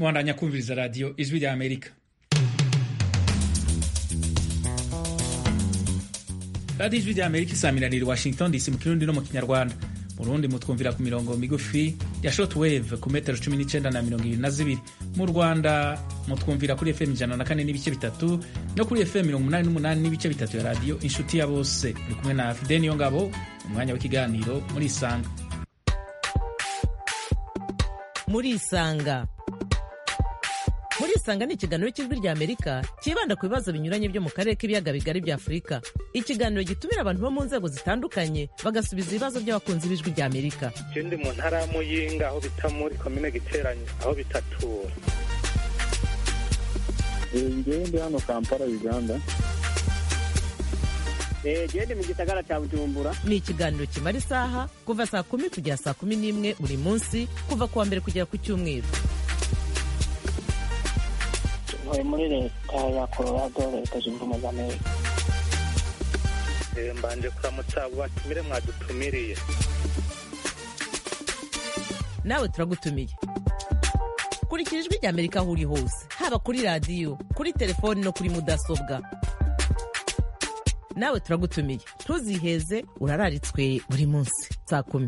mwandanya kumviriza radiyo ijwi rya amerika radiyo ijwi rya amerika isaminanira i washington dc mu kirundi no mu kinyarwanda mu rundi mutwumvira ku mirongo migufi ya shortwave ku metero cumi n'icenda na mirongo ibiri na zibiri mu rwanda mutwumvira kuri fm ijana na kane n'ibice bitatu no kuri fm mirongo umunani n'umunani n'ibice bitatu ya radiyo inshuti ya bose uri kumwe na fideni yo ngabo umwanya w'ikiganiro muri isanga muri isanga muri isanga ni ikiganiro cy'ijwi rya amerika cyibanda ku bibazo binyuranye byo mu karere k'ibiyaga bigari bya afurika ikiganiro gitumira abantu bo mu nzego zitandukanye bagasubiza ibibazo by'abakunzi b'ijwi rya amerika je ndi mu ntara ya muyinga aho bita muri komine giteranyo aho bitatura ngewe ndi hano kampala uganda gende mu gisagara cya bujumbura ni ikiganiro kimara isaha kuva saa kumi kugera saa kumi n'imwe buri munsi kuva ku wa mbere kugera ku cyumweru ntuye muri leta ya colorado leta zunze ubumwe za amerika Eh, mbanje kuramutsa abo batumire mwadutumiriye nawe turagutumiye kurikira ijwi rya amerika aho uri hose haba kuri radiyo kuri telefoni no kuri mudasobwa nawe turagutumiye ntuziheze urararitswe buri munsi saa kumi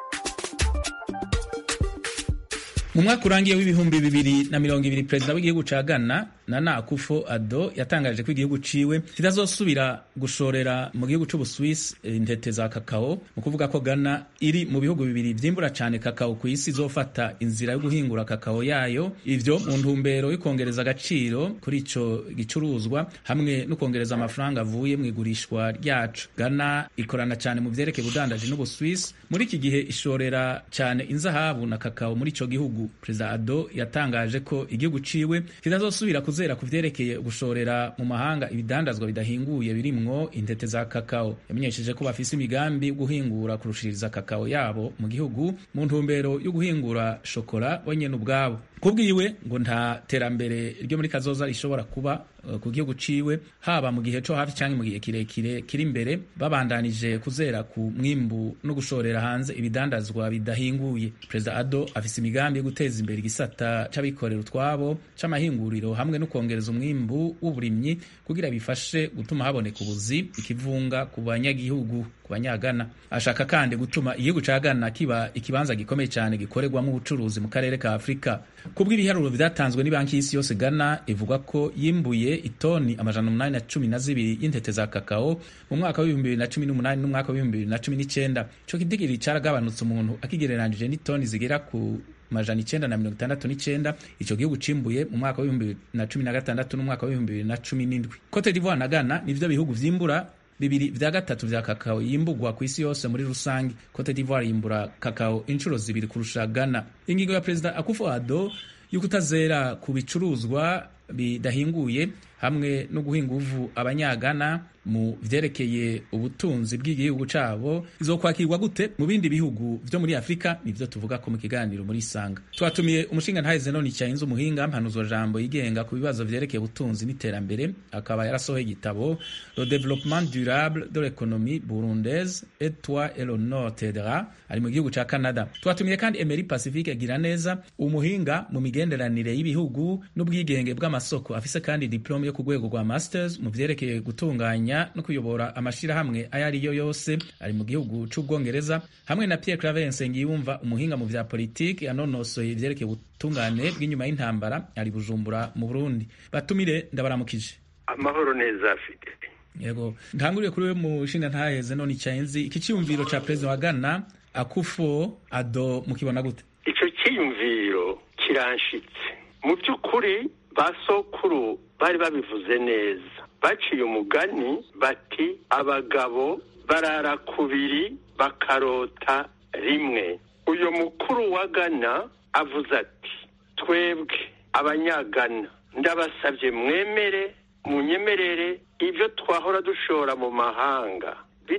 mu mwaka urangiye w'ibihumbi bibiri na mirongo ibiri perezida w'igihugu ca ghana nana akufo ado yatangaje ko igihugu ciwe kitazosubira gushorera mu gihugu c'ubuswisi intete za kakao mu kuvuga ko ghana iri mu bihugu bibiri vyimbura cane kakao ku isi izofata inzira yo guhingura kakao yayo ivyo mu ntumbero yo kongereza agaciro kuri ico gicuruzwa hamwe no kongereza amafaranga avuye mu igurishwa ryaco ghana ikorana cane mu vyerekeye ubudandaji n'ubuswisi muri iki gihe ishorera cane inzahabu na kakao muri ico gihugu perezida ado yatangaje ko igihugu ciwe kitazosubira kuzera ku vyerekeye gushorera mu mahanga ibidandazwa bidahinguye birimwo intete za kakao yamenyesheje ko bafise imigambi yo guhingura kurushiriza kakao yabo mu gihugu mu ntumbero yo guhingura shokora wenyene ubwabo kubwiwe ngo nta terambere ryo muri kazoza rishobora kuba uh, ku gihugu ciwe haba mu gihe co hafi canke mu gihe kirekire kiri imbere babandanije kuzera ku mwimbu no gushorera hanze ibidandazwa bidahinguye perezida ado afise imigambi yo guteza imbere igisata c'abikorera utwabo c'amahinguriro hamwe no kongereza umwimbu w'uburimyi kugira bifashe gutuma haboneka ubuzi ikivunga ku banyagihugu ku banyagana ashaka kandi gutuma igihugu ca Ghana kiba ikibanza gikomeye cyane gikorerwamo ubucuruzi mu karere ka Afurika kubw'ibiharuro vyatanzwe ni banki y'isi yose Ghana ivuga ko yimbuye itoni amajana umunani na cumi na zibiri y'intete za kakao mu mwaka w'ibihumbi bibiri na cumi n'umunani n'umwaka w'ibihumbi bibiri na cumi n'icenda ico kidigiri caragabanutse umuntu akigereranije n'itoni zigera ku majana icenda na mirongo itandatu n'icenda ico gihugu cimbuye mu mwaka w'ibihumbi bibiri na cumi na gatandatu n'umwaka w'ibihumbi bibiri na cumi n'indwi cote d'ivoire na ghana nivyo bihugu vyimbura bibiri vya gatatu vya kakao yimbugwa ku isi yose muri rusange cote d'ivoire yimbura kakao inshuro zibiri kurusha ghana ingingo ya perezida akufo ado y'ukutazera ku bicuruzwa bidahinguye hamwe no guha inguvu abanyagana mu vyerekeye ubutunzi bw'igihugu cabo izokwakirwa gute mu bindi bihugu vyo muri afurika nivyo tuvuga ko mu kiganiro muri isanga twatumiye umushinga ntahe zenoni cyayinze umuhinga mpanuzwa jambo yigenga ku bibazo vyerekeye ubutunzi n'iterambere akaba yarasohoye igitabo le développement durable de l'économie burundaise et toi et le nord t'aidera ari mu gihugu ca canada twatumiye kandi emery pacifique agira neza umuhinga mu migenderanire y'ibihugu n'ubwigenge bw'amasoko afise kandi diplome yo ku rwego rwa masters mu vyerekeye gutunganya no kuyobora amashirahamwe ayo ari yo yose ari mu gihugu c'ubwongereza hamwe na Pierre Claver Nsengiyumva umuhinga mu vya politiki yanonosoye ivyerekeye ubutungane bw'inyuma y'intambara ari Bujumbura mu Burundi batumire ndabaramukije amahoro neza afite yego ntanguriye kuri we mu nshinga ntaheze none icyenzi iki cyiyumviro ca perezida wa Ghana Akufo Ado mukibona gute ico cyiyumviro kiranshitse mu by'ukuri ba sokuru bari babivuze neza baciye umugani bati abagabo barara kubiri bakarota rimwe uyu mukuru wa gana avuze ati twebwe abanyagana ndabasabye mwemere munyemerere ibyo twahora dushora mu mahanga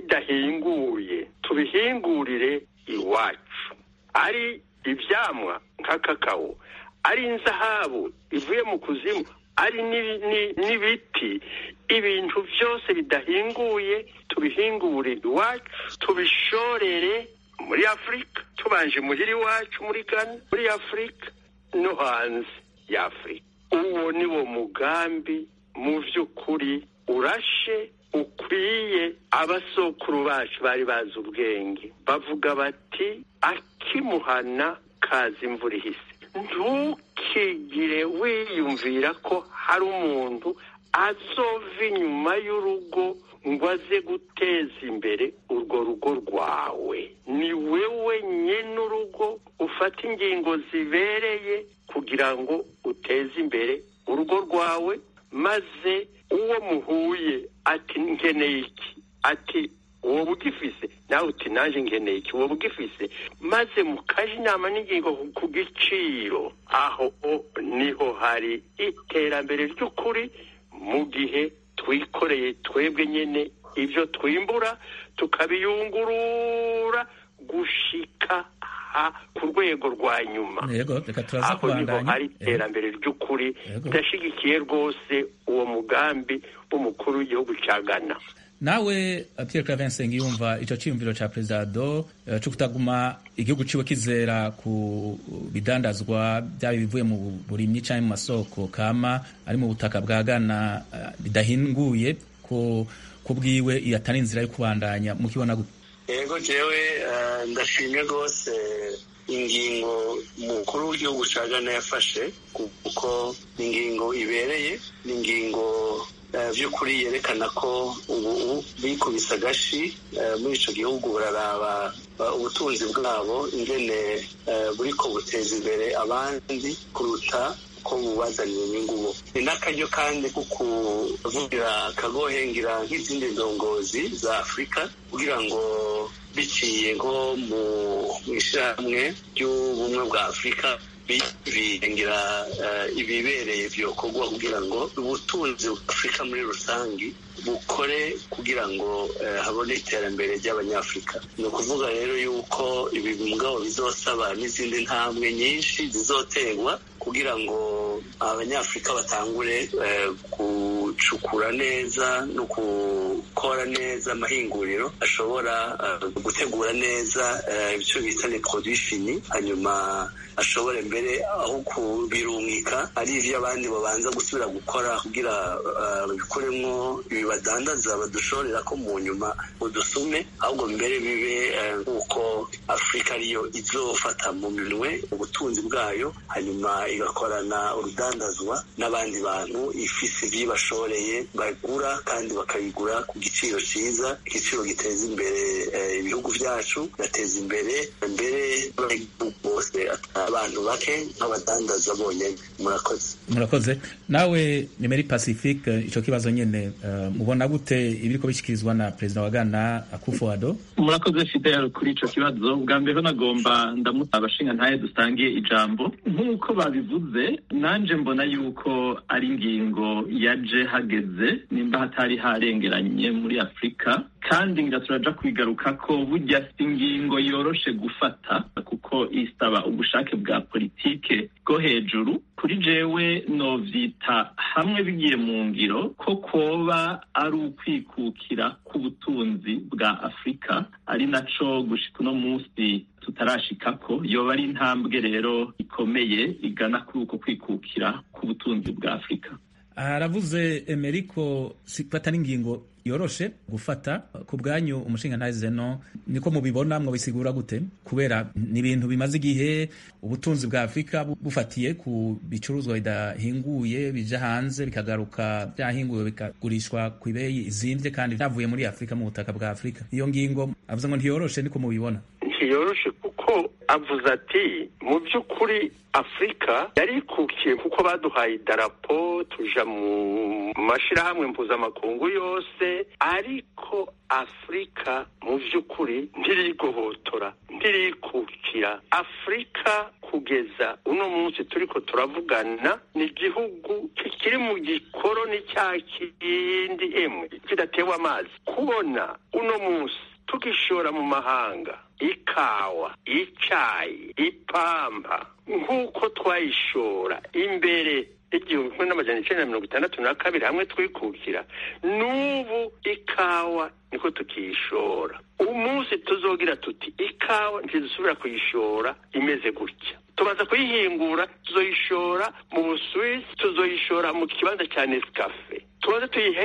bidahinguye tubihingurire iwacu ari ibyamwa nka kakao ari inzahabu ivuye mu kuzimu ari n'ibiti ibintu byose bidahinguye tubihingure iwacu tubishorere muri afurika tubanje muhira iwacu muri gana muri afurika no hanze ya afurika uwo ni wo mugambi mu by'ukuri urashe ukwiye abasokuru bacu bari bazi ubwenge bavuga bati akimuhana kaza imvura ihise ntukigire wiyumvira ko hari umuntu azova inyuma y'urugo ngo aze guteza imbere urwo rugo rwawe ni wewe nyine urugo ufata ingingo zibereye kugira ngo uteze imbere urugo rwawe maze uwo muhuye ati nkeneye iki ati uwo bugifise nawe uti naje nkeneye iki uwo bugifise maze mukaje inama n'ingingo ku giciro aho niho hari iterambere ry'ukuri mu gihe twikoreye twebwe nyine ibyo twimbura tukabiyungurura gushika ku rwego rwa nyuma aho niho hari iterambere ry'ukuri ndashyigikiye rwose uwo mugambi w'umukuru w'igihugu cya ghana nawe Pierre Claver yumva icyo cyiyumviro cya perezida do cyo kutaguma igihugu ciwe kizera ku bidandazwa byaba ibivuye mu burimyi cyangwa mu masoko kama ari mu butaka bwa Ghana bidahinguye ko kubwiwe iyo atari inzira yo kubandanya mukibona gute yego jewe ndashimye rwose ingingo umukuru w'igihugu cya Ghana yafashe kuko ni ingingo ibereye ni ingingo by'ukuri yerekana ko ubu bikubise agashi muri icyo gihugu bararaba ubutunzi bwabo ingene buri ko buteza imbere abandi kuruta ko bubazanira inyungu bo ni n'akaryo kandi ko kuvugira kagohengera nk'izindi ndongozi za afurika kugira ngo biciye nko mu ishyirahamwe ry'ubumwe bwa afurika birengira ibibereye byokorwa kugira ngo ubutunzi bw'afurika muri rusange bukore kugira ngo habone iterambere ry'abanyafurika ni ukuvuga rero yuko ibi mugabo bizosaba n'izindi ntambwe nyinshi zizoterwa kugira ngo abanyafurika batangure gucukura neza no gukora neza amahinguriro ashobora gutegura neza ibyo bita ni produit fini hanyuma ashobore mbere aho kubirungika ari ibyo abandi babanza gusubira gukora kugira babikuremo badandaza badushorera ko mu nyuma udusume ahubwo mbere bibe nk'uko afurika ariyo izofata mu minwe ubutunzi bwayo hanyuma igakorana urudandazwa n'abandi bantu ifise ibibashoreye bagura kandi bakabigura ku giciro cyiza igiciro giteza imbere ibihugu byacu gateza imbere mbere bose abantu bake nk'abadandaza bonyine murakoze murakoze nawe ni muri pacifique icyo kibazo nyine mubona gute ibiri bishyikirizwa na perezida wa ghana akufo-addo murakoze fidel kuri icyo kibazo bwa mbere nagomba ndamutse abashinga ntaye dusangiye ijambo nk'uko babivuze nanjye mbona yuko ari ingingo yaje hageze nimba hatari harengeranye muri afurika kandi nga turaja kwigaruka ko burya si ingingo yoroshe gufata kuko isaba ubushake bwa politike bwo hejuru kuri jewe novyita hamwe bigiye mu ngiro ko koba ari ukwikukira k'ubutunzi bwa afurika ari naco gushika uno munsi tutarashikako yoba ari intambwe rero ikomeye igana kuri uko kwikukira k'ubutunzi bwa afurika aravuze emeriko sifata n'ingingo yoroshe gufata ku bwanyu umushinga ntazeno niko mubibona mwabisigura gute kubera ni ibintu bimaze igihe ubutunzi bwa afurika bufatiye ku bicuruzwa bidahinguye bija hanze bikagaruka byahinguwe bikagurishwa ku ibeyi izimvye kandi byavuye muri afurika mu butaka bwa afurika iyo ngingo avuze ngo ntiyoroshe niko mubibona ntiyoroshe kuko avuze ati mu by'ukuri afurika yarikukiye kuko baduhaye idarapo tuja mu mashyirahamwe mpuzamakungu yose ariko afurika mu by'ukuri ntirigohotora ntirikukira afurika kugeza uno munsi turiko turavugana ni igihugu kikiri mu gikoroni cya kindi emwe kidatewe amazi kubona uno munsi tugishora mu mahanga ikawa icayi ipampa nk'uko twayishora imbere igihumbi kimwe n'amajana icenda na mirongo itandatu na kabiri hamwe twikukira n'ubu ikawa niko tukiyishora umunsi tuzogira tuti ikawa ntidusubira kuyishora imeze gutya tumaze kuyihingura tuzoyishora mu busuwisi tuzoyishora mu kibanza cya nescafe tumaze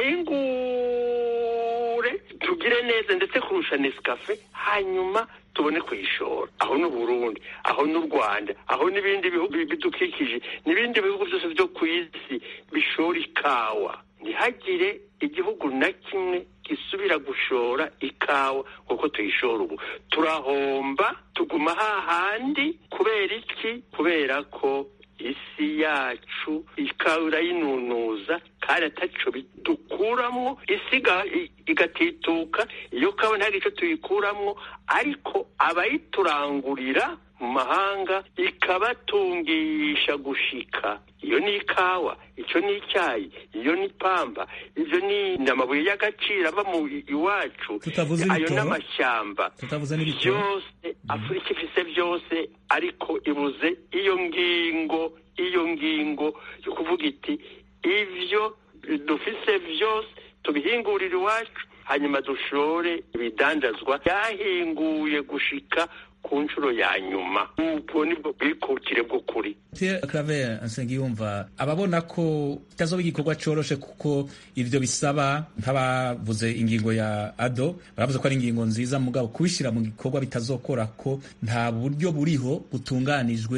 tuyihingure tugire neza ndetse kurusha nescafe hanyuma tubone kuyishora aho ni Burundi aho ni u Rwanda aho n'ibindi bihugu bidukikije n'ibindi bihugu byose byo ku isi bishora ikawa ntihagire igihugu na kimwe gisubira gushora ikawa kuko tuyishora ubu turahomba tuguma hahandi kubera iki kubera ko isi yacu ikawa irayinunuza kandi ataco dukuramwo isi igatituka iyo kawa nta gico tuyikuramwo ariko abayiturangurira mu mahanga ikabatungisha gushika iyo ni ikawa icyo ni icyayi iyo ni pamba ibyo ni amabuye y'agaciro ava mu iwacu tutavuze ayo ibitoro n'amashyamba tutavuze n'ibitoro byose afurika ifise byose ariko ibuze iyo ngingo iyo ngingo yo kuvuga iti ibyo dufise byose tubihingurire iwacu hanyuma dushore ibidandazwa byahinguye gushika ku nshuro ya nyuma ubwo nibwo bwikukire bw'ukuri Pierre Claver Nsengiyumva ababona ko kitazoba igikorwa coroshe kuko ivyo bisaba nk'abavuze ingingo ya ado baravuze ko ari ingingo nziza mugabo kubishira mu gikorwa bitazokora ko nta buryo buriho butunganijwe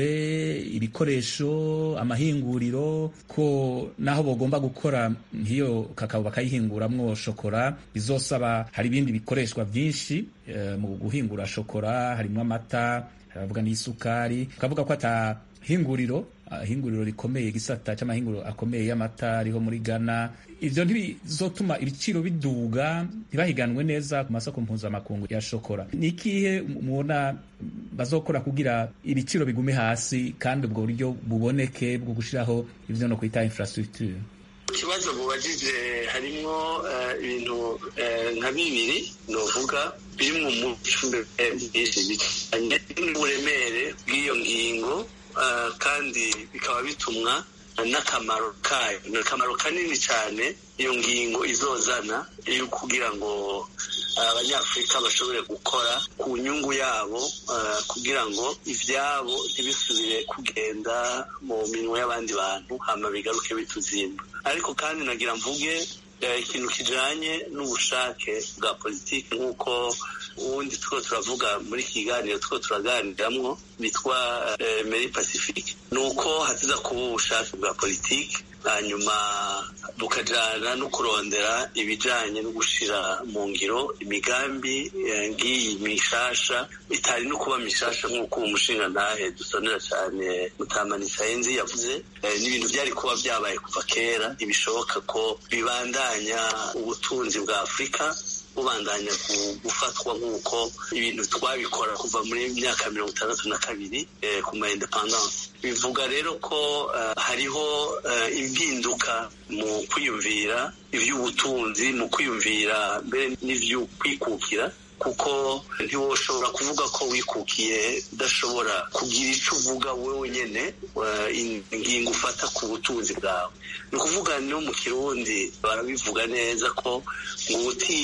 ibikoresho amahinguriro ko naho bogomba gukora nk'iyo kakao bakayihinguramwo shokora bizosaba hari ibindi bikoreshwa vyinshi eh, mu guhingura shokora harimwo amata haravuga n'isukari ukavuga ko ata hinguriro ah, hinguriro rikomeye gisata c'amahinguriro akomeye y'amata ariho muri Ghana ivyo ntibizotuma ibiciro biduga ntibahiganwe neza ku masoko mpuzamakungu ya shokora ni ikihe mubona bazokora kugira ibiciro bigume hasi kandi ubwo buryo buboneke bwo gushiraho ivyo no kwita infrastructure ikibazo mubajije harimo eh, ibintu eh, nka bibiri novuga biri mu muco byinshi bijyanye n'uburemere bw'iyo ngingo eh, kandi bikaba bitumwa n'akamaro kayo ni akamaro kanini cyane iyo ngingo izozana yo kugira ngo abanyafurika bashobore gukora ku nyungu yabo eh, kugira ngo ibyabo ntibisubire kugenda mu minwe y'abandi bantu hama bigaruke bituzimba ariko kandi nagira mvuge eh, ikintu kijanye n'ubushake bwa politiki nk'uko ubundi two turavuga muri iki kiganiro two turaganiramwo bitwa eh, meri pacifique ni uko hatiza kuba ubushake bwa politiki hanyuma bukajana no kurondera ibijanye no gushira mu ngiro imigambi eh, ngiyi mishasha itari no kuba mishasha nk'uko uwo mushinga ntahe dusonera cyane mutamani sayenzi yavuze eh, n'ibintu byari kuba byabaye kuva kera ntibishoboka ko bibandanya ubutunzi bwa afurika bubandanya gufatwa nk'uko ibintu twabikora kuva muri myaka mirongo itandatu na kabiri eh, ku ma independance bivuga rero ko uh, hariho uh, impinduka mu kwiyumvira ivy'ubutunzi mu kwiyumvira mbere n'ivy'ukwikukira kuko ntiwoshobora kuvuga ko wikukiye udashobora kugira icyo uvuga wowe nyine ingingo ufata ku butunzi bwawe ni ukuvuga no mu kirundi barabivuga neza ko ngo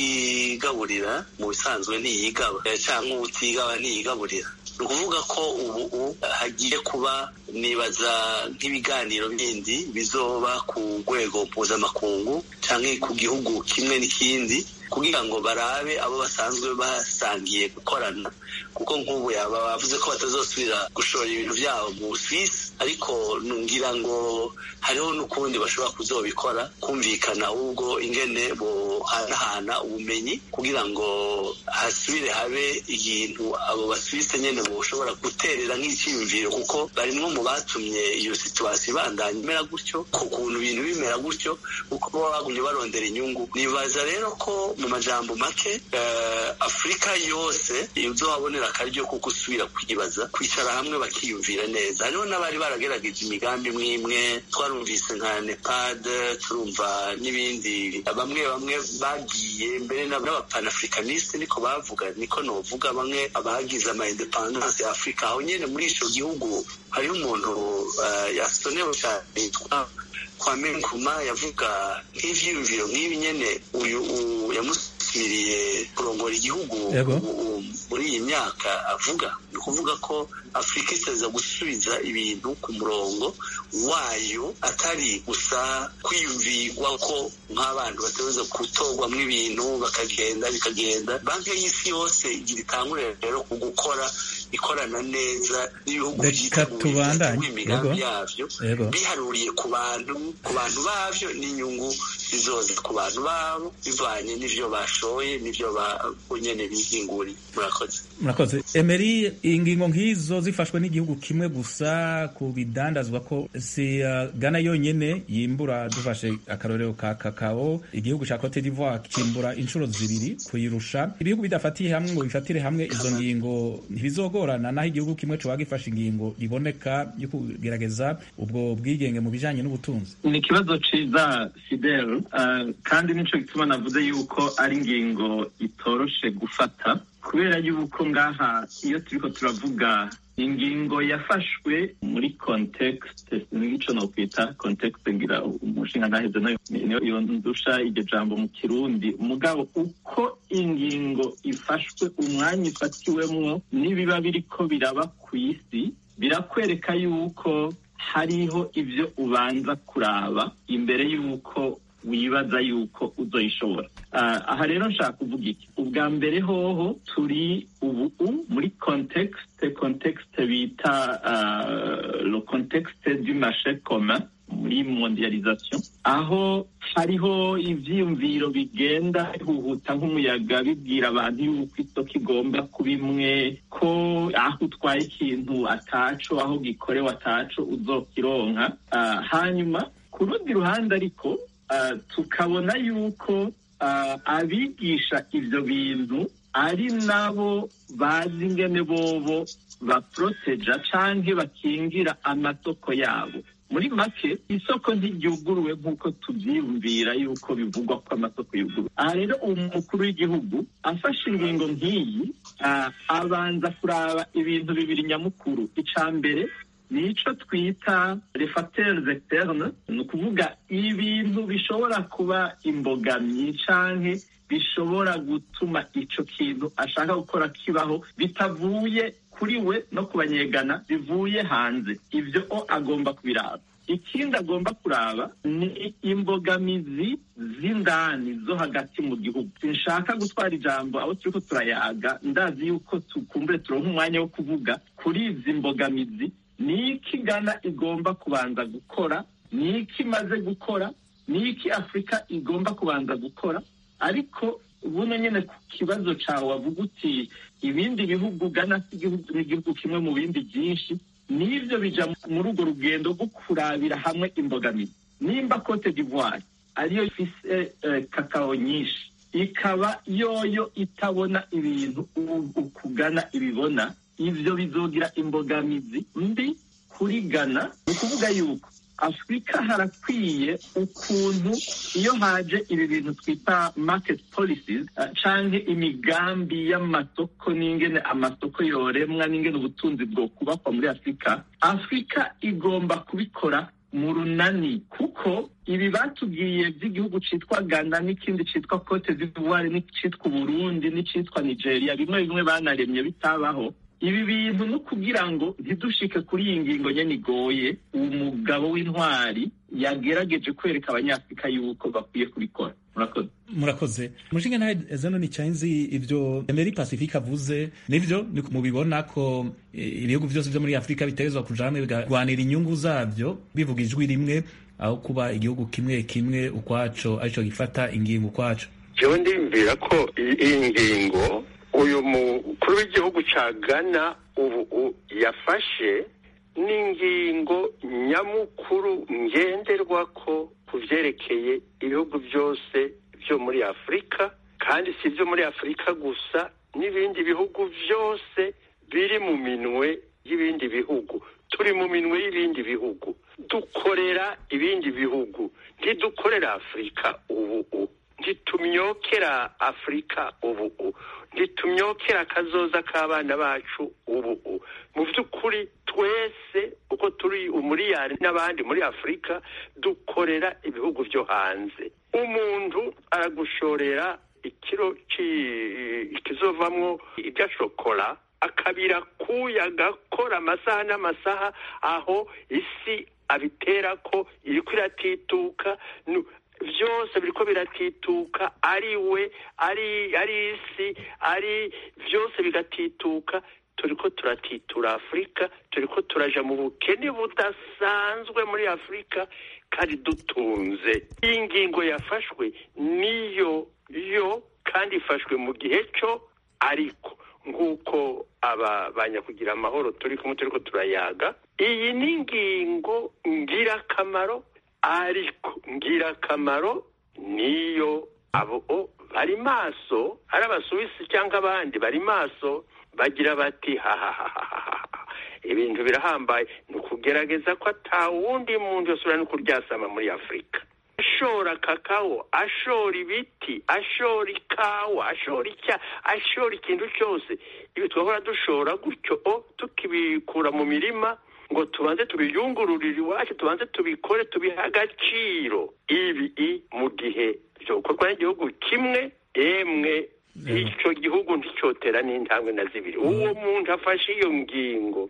utigaburira mu bisanzwe ntiyigaba cyangwa utigaba ntiyigaburira ni ukuvuga ko ubu hagiye kuba nibaza nk'ibiganiro bindi bizoba ku rwego mpuzamakungu cyangwa ku gihugu kimwe n'ikindi kugira ngo barabe abo basanzwe basangiye gukorana kuko nk'ubu yaba bavuze ko batazosubira gushora ibintu byabo mu Suisse ariko ngira ngo hariho n'ukundi bashobora kuzobikora kumvikana ahubwo ingene bohanahana ubumenyi kugira ngo hasubire habe ikintu abo basuwise nyene boshobora guterera nk'icyiyumviro kuko barimwo mu batumye iyo situwasiyo ibandanya imera gutyo ku kuntu ibintu bimera gutyo kuko baba bagumye barondera inyungu nibaza rero ko mu majambo make uh, afurika yose uzohabonera akaryo ko gusubira kwibaza kwicara hamwe bakiyumvira neza hariho n'abari baragerageje imigambi imwe imwe twarumvise nka nepad turumva n'ibindi bamwe bamwe bagiye mbere n'abapanafricaniste niko bavuga niko novuga bamwe abagize ama independance ya afurika aho nyene muri ico gihugu hariho umuntu uh, yasonewe cyane yitwa kwame nkrumah yavuga nk'ivyiyumviro nk'ibi nyene uyu yamusubiriye kurongora igihugu muri iyi myaka avuga ni ukuvuga ko afurika iteza gusubiza ibintu ku murongo wayo atari gusa kwiyumvirwa ko nk'abantu bategereza gutorwamo ibintu bakagenda bikagenda banki y'isi yose igira itangurira rero ku gukora ikorana neza n'ibihugu Reka tubandanye. imigambi Yego. yabyo Yego. biharuriye ku bantu ku bantu bavyo n'inyungu zizoza ku bantu babo bivanye n'ivyo bashoye n'ivyo bo nyene bihinguriye murakoze murakoze emeri ingingo nk'izo zifashwe n'igihugu kimwe gusa ku bidandazwa ko si uh, Ghana yonyene yimbura dufashe akarorero ka kakao igihugu ca Cote d'Ivoire kimbura inshuro zibiri kuyirusha ibihugu bidafatiye hamwe ngo bifatire hamwe izo ngingo ntibizogorana naho igihugu kimwe coba gifashe ingingo iboneka yo kugerageza ubwo bwigenge mu bijanye n'ubutunzi ni ikibazo ciza fidel uh, kandi nico gituma navuze yuko ari ingingo itoroshe gufata kubera yuko ngaha iyo turiko turavuga ingingo yafashwe muri context nico nokwita context ngira umushinga ntaheze nayo niyo yondusha iryo jambo mu kirundi mugabo uko ingingo ifashwe umwanya ifatiwemwo n'ibiba biriko biraba ku isi birakwereka yuko hariho ivyo ubanza kuraba imbere yuko wibaza yuko uzoyishobora uh, aha rero nshaka kuvuga iki ubwa mbere hoho turi ubu muri context context bita uh, le contexte du marché commun muri mondialisation aho hariho ivyiyumviro bigenda bihuhuta nk'umuyaga bibwira abantu yuko isoko igomba kuba imwe ko aho utwaye ikintu ataco aho gikorewe ataco uzokironka uh, hanyuma ku rundi ruhande ariko Uh, tukabona yuko uh, abigisha ivyo bintu ari nabo bazi ingene bobo baproteja canke bakingira amasoko yabo muri make isoko ntiryuguruwe nk'uko tuvyiyumvira yuko bivugwa ko amasoko yuguruwe aha rero umukuru w'igihugu afashe ingingo nk'iyi uh, abanza kuraba ibintu bibiri nyamukuru ica mbere nico twita refacteurs externes ni ukuvuga ibintu bishobora kuba imbogamiye canke bishobora gutuma ico kintu ashaka gukora kibaho bitavuye kuri we no kubanyegana bivuye hanze ivyo o agomba kubiraba ikindi agomba kuraba ni imbogamizi z'indani zo hagati mu gihugu sinshaka gutwara ijambo abo turiko turayaga ndazi yuko tukumbure turonka umwanya wo kuvuga kuri izi mbogamizi ni iki Ghana igomba kubanza gukora ni iki imaze gukora ni iki afurika igomba kubanza gukora ariko buno nyine ku kibazo cyawe wavuga uti ibindi bihugu Ghana si igihugu kimwe mu bindi byinshi n'ibyo bija muri urwo rugendo rwo kurabira hamwe imbogamizi nimba cote d'ivoire ariyo ifise kakao nyinshi ikaba yoyo itabona ibintu ukugana ibibona ivyo bizogira imbogamizi mbi kuri Ghana ni ukuvuga yuko afurika harakwiye ukuntu iyo haje ibi bintu twita market policies uh, canke imigambi y'amasoko n'ingene amasoko yoremwa n'ingene ubutunzi bwo kubakwa muri afurika afurika igomba kubikora mu runani kuko ibi batubwiye by'igihugu citwa Ghana n'ikindi citwa Cote d'Ivoire n'icitwa Burundi n'icitwa Nigeria bimwe bimwe banaremye bitabaho ibi bintu no kugira ngo ntidushike kuri iyi ngingo nyene igoye umugabo w'intwari yagerageje kwereka abanyafurika yuko bakwiye kubikora murakoze murakoze mushinga nawe zeno ni cyanzi ivyo Emery Pacifique avuze nivyo ni mubibona ko ibihugu byose byo muri Afurika bitegerezwa kuja hamwe bigarwanira inyungu zavyo bivuga ijwi rimwe aho kuba igihugu kimwe kimwe ukwaco arico gifata ingingo ukwaco jewe ndiyumvira ko iyi ngingo uyu mukuru w'igihugu cya Ghana ubu yafashe n'ingingo nyamukuru ngenderwa ko ku byerekeye ibihugu byose byo muri afurika kandi si ibyo muri afurika gusa n'ibindi bihugu byose biri mu minwe y'ibindi bihugu turi mu minwe y'ibindi bihugu dukorera ibindi bihugu ntidukorera afurika ubu ntitumyokera afurika ubu ntitumyokera akazoza k'abana bacu ubu mu by'ukuri twese uko turi umuriyari n'abandi muri afurika dukorera ibihugu byo hanze umuntu aragushorera ikiro ikizovamwo ibya shokora akabira kuya agakora amasaha n'amasaha aho isi abitera ko iriko iratituka byose biriko biratituka ari we ari ari isi ari byose bigatituka turiko turatitura afurika turiko turaja mu bukene budasanzwe muri afurika kandi dutunze iyi ngingo yafashwe niyo yo kandi ifashwe mu gihe cyo ariko nk'uko aba banyakugira amahoro turi kumwe turiko turayaga iyi ni ingingo ngirakamaro ariko ngirakamaro niyo abo bari maso ari abasuwisi cyangwa abandi bari maso bagira bati hahahahaha ibintu birahambaye ni ukugerageza ko atawundi muntu yosubira no kuryasama muri afurika ashora kakao ashora ibiti ashora ikawa ashora icya ashora ikintu cyose ibi twahora dushora gutyo o tukibikura mu mirima ngo tubanze tubiyungururire iwacu tubanze tubikore tubihe agaciro ibi mu gihe byokorwa n'igihugu kimwe emwe icyo gihugu nticyotera n'intambwe na zibiri uwo muntu afashe iyo ngingo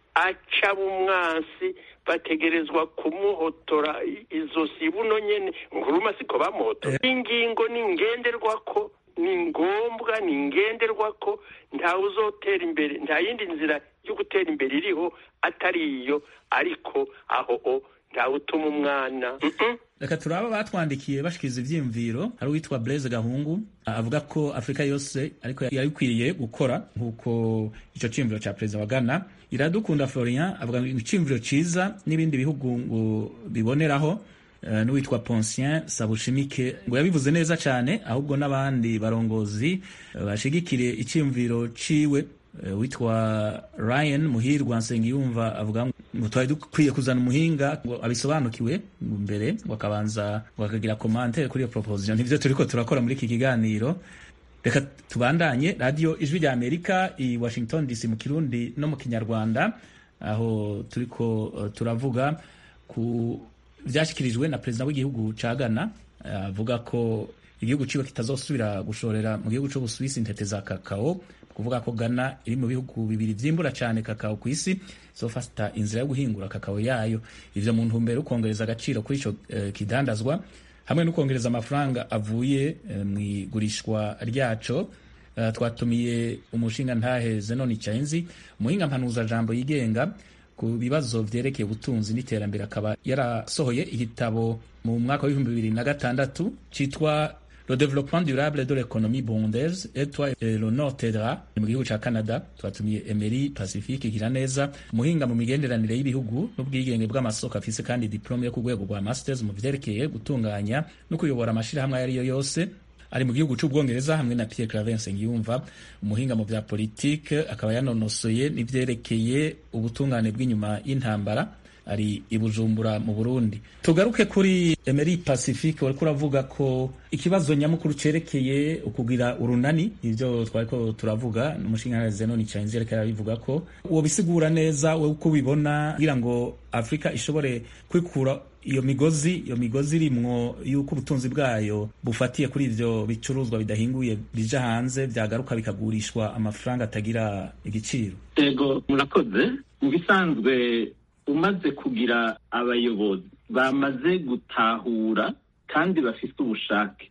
aca umwansi bategerezwa kumuhotora izosi buno nyene nguruma siko bamuhotora ingingo ni ngenderwako ni ngombwa ni ngenderwako ntawe uzotera imbere nta yindi nzira yo gutera imbere iriho atari iyo ariko aho o ntawe utuma umwana reka turaba batwandikiye bashikiriza ivyiyumviro hari uwitwa Blaise Gahungu avuga ko Afrika yose ariko yari ikwiriye gukora nk'uko ico ciyumviro ca perezida wa Ghana iradukunda Florian avuga ngo iciyumviro ciza n'ibindi bihugu ngo biboneraho uh, n'uwitwa Poncien Sabushimike ngo yabivuze neza cyane ahubwo n'abandi barongozi uh, bashigikire iciyumviro ciwe uh, witwa Ryan Muhirwa Nsengiyumva avuga ngo twari dukwiye kuzana umuhinga ngo abisobanukiwe mbere ngo akabanza ngo akagira commentaire kuri iyo proposition nivyo turiko turakora muri iki kiganiro reka tubandanye radio ijwi rya Amerika i Washington DC mu Kirundi no mu Kinyarwanda aho turiko uh, turavuga ku vyashikirijwe na perezida w'igihugu ca Ghana avuga uh, ko igihugu ciwe kitazosubira gushorera mu gihugu c'Ubusuwisi intete za kakao kuvuga ko Ghana iri mu bihugu bibiri vyimbura cane kakao ku isi zofata inzira yo guhingura kakao yayo ivyo mu ntumbero yo kongereza agaciro kuri ico uh, kidandazwa hamwe no kongereza amafaranga avuye uh, mu igurishwa ryaco uh, twatumiye umushinga ntahe Zenoni Chainzi umuhinga mpanuza jambo yigenga ku bibazo vyerekeye ubutunzi n'iterambere akaba yarasohoye igitabo mu mwaka w'ibihumbi bibiri na gatandatu citwa le développement durable de l'économie bondaise et toi et le nord t'aidera mu gihugu ca Canada twatumiye Emery Pacifique Giraneza umuhinga mu migenderanire y'ibihugu n'ubwigenge bw'amasoko afise kandi diplome yo ku rwego rwa masters mu vyerekeye gutunganya no kuyobora amashirahamwe ayo ariyo yose ari mu gihugu c'ubwongereza hamwe na Pierre Claver Nsengiyumva umuhinga mu vya politike akaba yanonosoye n'ivyerekeye ubutungane bw'inyuma y'intambara ari i Bujumbura mu Burundi tugaruke kuri Emery Pacifique wariko uravuga ko ikibazo nyamukuru cerekeye ukugira urunani ivyo twariko turavuga umushinga Zenoni Chainzi ariko arabivuga ko uwo bisigura neza we uko ubibona kugira ngo Afrika ishobore kwikura iyo migozi iyo migozi irimwo yuko ubutunzi bwayo bufatiye kuri ivyo bicuruzwa bidahinguye bija hanze vyagaruka bikagurishwa amafaranga atagira igiciro ego murakoze mu bisanzwe umaze kugira abayobozi bamaze gutahura kandi bafite ubushake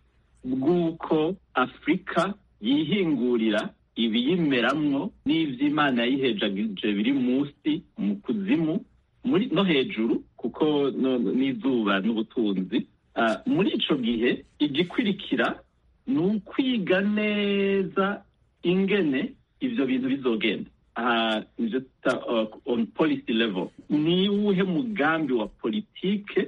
bw'uko afurika yihingurira ibiyimeramwo n'ivy'imana yayihejagije biri munsi mu kuzimu muri no hejuru kuko n'izuba n'ubutunzi muri ico gihe igikwirikira ni ukwiga neza ingene ivyo bintu bizogenda aha ivyo tuta on policy level ni uwuhe mugambi wa politike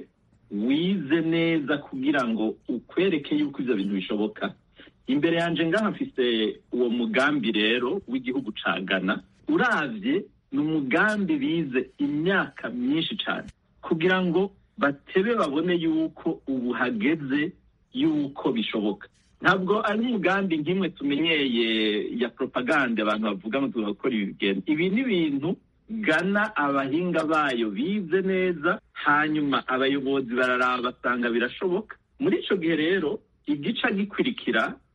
wize neza kugira ngo ukwereke yuko ivyo bintu bishoboka imbere yanje ngaha mfise uwo mugambi rero w'igihugu ca Ghana uravye ni umugambi bize imyaka myinshi cyane kugira ngo batebe babone yuko ubu hageze yuko bishoboka ntabwo ari umugambi nk'imwe tumenyeye ya propaganda abantu bavuga ngo tugakora ibi bigenda ibi ni ibintu gana abahinga bayo bize neza hanyuma abayobozi bararaba basanga birashoboka muri ico gihe rero igica gikwirikira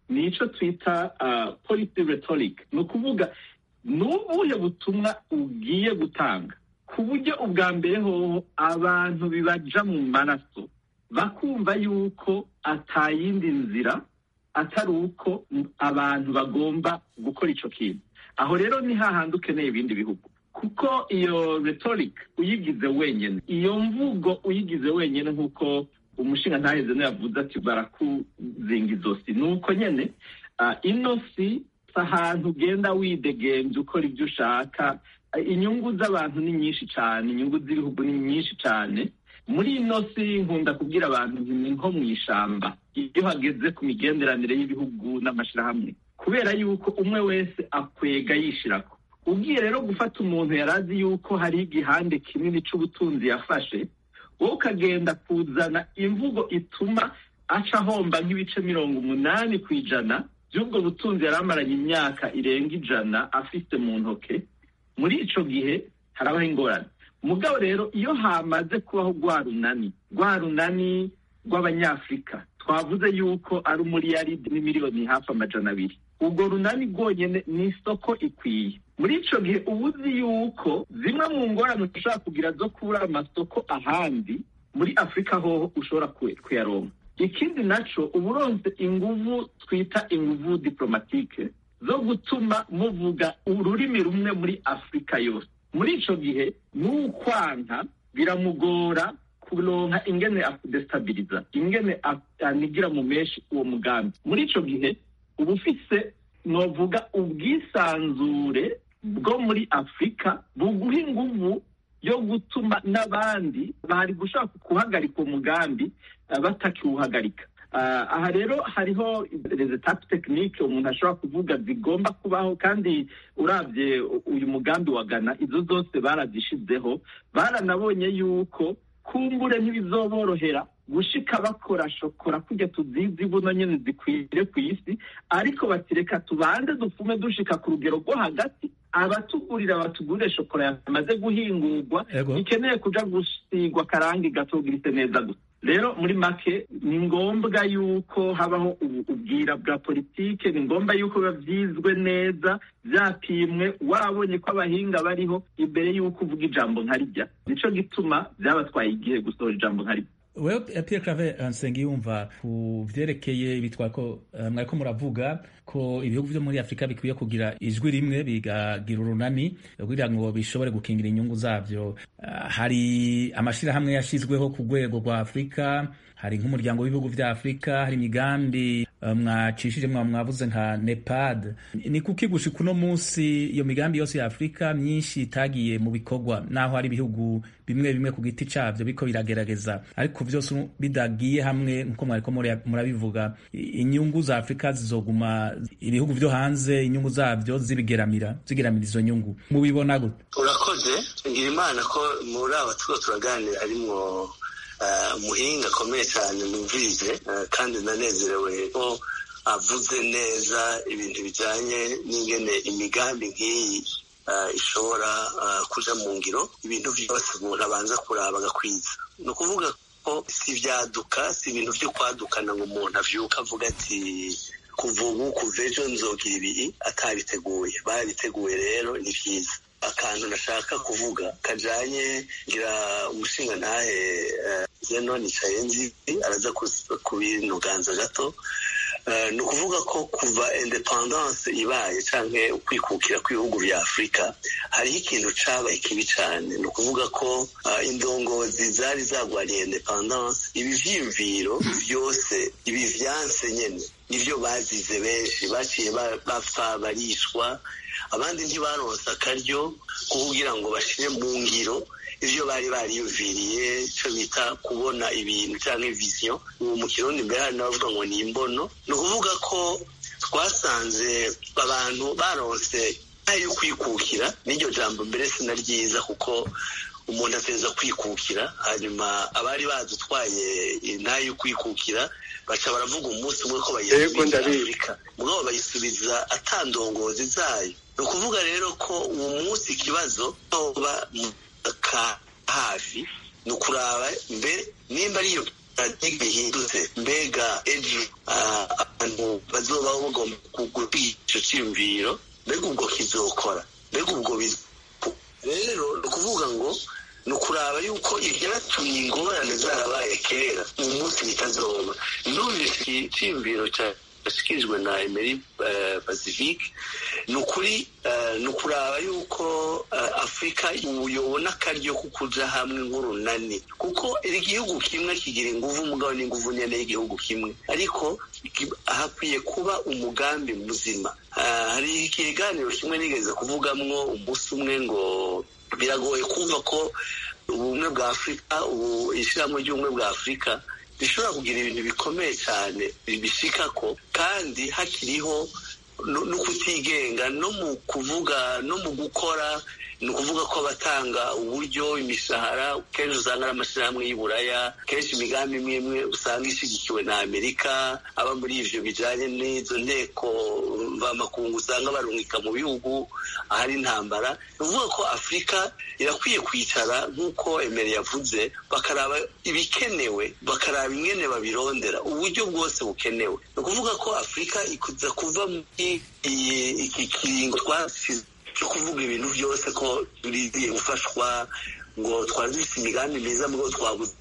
ni ico twita uh, policy rhetoric ni ukuvuga ni ubuhe butumwa ugiye gutanga ku buryo ubwa mbere hoho abantu bibaja mu maraso bakumva yuko atayindi nzira atari uko abantu bagomba gukora ico kintu aho rero ni hahandi ukeneye ibindi bihugu kuko iyo rhetoric uyigize wenyine iyo mvugo uyigize wenyine nk'uko umushinga ntaheze yavuze ati barakuzinga izosi ni uko nyine uh, ino si ahantu ugenda widegenza ukora ibyo ushaka inyungu z'abantu ni nyinshi cyane inyungu z'ibihugu ni nyinshi cyane muri ino si nkunda kubwira abantu ni nko mu ishamba iyo hageze ku migenderanire y'ibihugu n'amashyirahamwe kubera yuko umwe wese akwega yishirako ugiye rero gufata umuntu yari azi yuko hari igihande kinini cy'ubutunzi yafashe wowe ukagenda kuzana imvugo ituma aca ahomba nk'ibice mirongo umunani ku ijana by'ubwo butunzi yari amaranye imyaka irenga ijana afite mu ntoke muri ico gihe harabaho ingorane mugabo rero iyo hamaze kubaho rwa runani rwa runani rw'abanyafurika twavuze yuko ari umuriyaridi n'imiliyoni hafi amajana abiri ubwo runani rwonyene ni isoko ikwiye muri ico gihe uba uzi yuko zimwe mu ngorane ushobora kugira zo kubura amasoko ahandi muri afurika hoho ushobora kuyaronka ikindi naco uba uronse inguvu twita inguvu diplomatike zo gutuma muvuga ururimi rumwe muri afurika yose muri ico gihe n'ukwanka biramugora kuronka ingene akudestabiliza ingene anigira mu menshi uwo mugambi muri ico gihe uba ufise novuga ubwisanzure bwo muri afurika buguha inguvu yo gutuma n'abandi bari gushaka guhagarika uwo mugambi batakiwuhagarika aha rero hariho rezetapu tekinike umuntu ashobora kuvuga zigomba kubaho kandi urabye uyu mugambi wa gana izo zose barazishizeho baranabonye yuko kumbure ntibizoborohera gushika bakora shokora kujya tuzizi buno nyene zikwire ku isi ariko batireka tubanze dupfume dushika ku rugero rwo hagati abatugurira batugurire shokora yamaze guhingurwa ikeneye kuja gusigwa karangi gatogirise neza gusa rero muri make ni ngombwa yuko habaho ubwira bwa politike ni ngombwa yuko biba byizwe neza byapimwe wabonye ko abahinga bariho imbere y'uko uvuga ijambo nka rijya nico gituma byabatwaye igihe gusohora ijambo nka rijya wewe Pierre Claver Nsengiyumva ku vyerekeye ibitwako mwariko muravuga ko ibihugu vyo muri Afrika bikwiye kugira ijwi rimwe bigagira urunani kugira ngo bishobore gukingira inyungu zavyo hari amashirahamwe yashizweho ku rwego rwa Afrika hari nk'umuryango w'ibihugu vya Afrika hari imigambi mwacishije mwa mwavuze nka nepad ni kuki gushika uno munsi iyo migambi yose ya afurika myinshi itagiye mu bikorwa naho hari ibihugu bimwe bimwe ku giti cabyo biko biragerageza ariko vyose bidagiye hamwe nkuko mwariko murabivuga inyungu za afurika zizoguma ibihugu vyo hanze inyungu zavyo zibigeramira zigeramira izo nyungu mubibona gute urakoze ngira imana ko muri aba turiko turaganira harimwo umuhinga akomeye cyane numvise kandi nanezerewe ko avuze neza ibintu bijyanye n'ingene imigambi nk'iyi ishobora kuja mu ngiro ibintu byose umuntu abanza kuraba agakwiza ni ukuvuga ko si ibyaduka si ibintu byo kwadukana ngo umuntu avyuka avuga ati kuva ubu kuva ejo nzogira ibi atabiteguye barabiteguye rero ni byiza akantu nashaka kuvuga kajanye ngira umushinga ntahe zeno nicaye nzi araza kubinuganza gato ni ukuvuga ko kuva independance ibaye canke ukwikukira kw'ibihugu vya afurika hariho ikintu cabaye kibi cane ni ukuvuga ko indongozi zari zagwariye independance ibi vyiyumviro vyose ibi vyanse nyene nivyo bazize benshi baciye bapfa barishwa abandi ntibaronse akaryo ko kugira ngo bashire mu ngiro ivyo bari bariyumviriye ico bita kubona ibintu canke vision ubu mu kirundi mbere hari n'abavuga ngo ni imbono ni ukuvuga ko twasanze abantu baronse yo kwikukira n'iryo jambo mbere sina ryiza kuko umuntu ateza kwikukira hanyuma abari badutwaye intayo yo kwikukira baca baravuga umunsi umwe ko bayisubiza afurika mugabo bayisubiza atandongozi zayo ni ukuvuga rero ko uwo munsi ikibazo toba ka hafi ni ukuraba mbere nimba ariyo bihindutse mbega ejo abantu bazobaho bagomba kugura icyo cyiyumviro mbega ubwo kizokora mbega ubwo rero ni ukuvuga ngo ni ukuraba yuko ibyatumye ingorane zarabaye kera uyu munsi bitazoba numvise icyiyumviro cyashyikirijwe na emeri pacifique ni ukuri ni ukuraba yuko afurika yobona akaryo ko kuja hamwe nk'urunani kuko igihugu kimwe kigira inguvu umugabo n'inguvu nyene y'igihugu kimwe ariko hakwiye kuba umugambi muzima hari ikiganiro kimwe nigeze kuvugamwo umunsi umwe ngo biragoye kumva ko ubumwe bwa afurika ubu ishyirahamwe ry'ubumwe bwa afurika rishobora kugira ibintu bikomeye cyane bishika ko kandi hakiriho no kutigenga no mu kuvuga no mu gukora ni ukuvuga ko abatanga uburyo imishahara kenshi usanga ari amashyirahamwe y'uburaya kenshi imigambi imwe imwe usanga ishyigikiwe na amerika aba muri ivyo bijanye n'izo nteko mvamakungu usanga barungika mu bihugu ahari intambara ni ukuvuga ko afurika irakwiye kwicara nk'uko emere yavuze bakaraba ibikenewe bakaraba ingene babirondera uburyo bwose bukenewe ni ukuvuga ko afurika ikuza kuva muri iki kiringo twasize cyo kuvuga ibintu byose ko turigiye gufashwa ngo twari dufite imigambi myiza mu rwego twabuze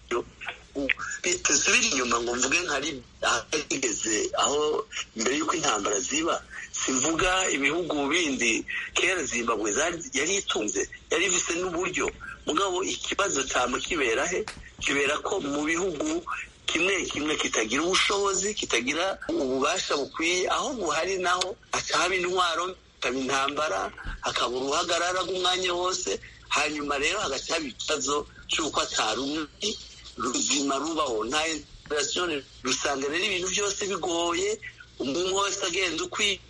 bitasubira inyuma ngo mvuge nkari ahageze aho mbere y'uko intambara ziba simvuga ibihugu bindi kera zimbabwe yari itunze yari ifise n'uburyo mugabo ikibazo cyama kibera he kibera ko mu bihugu kimwe kimwe kitagira ubushobozi kitagira ububasha bukwiye aho buhari naho haba intwaro hakaba intambara hakaba uruhagarara rw'umwanya wose hanyuma rero hagaca haba ikibazo cy'uko atari umwe ruzima rubaho nta inspirasiyo rusanga rero ibintu byose bigoye umuntu wese agenda ukwiye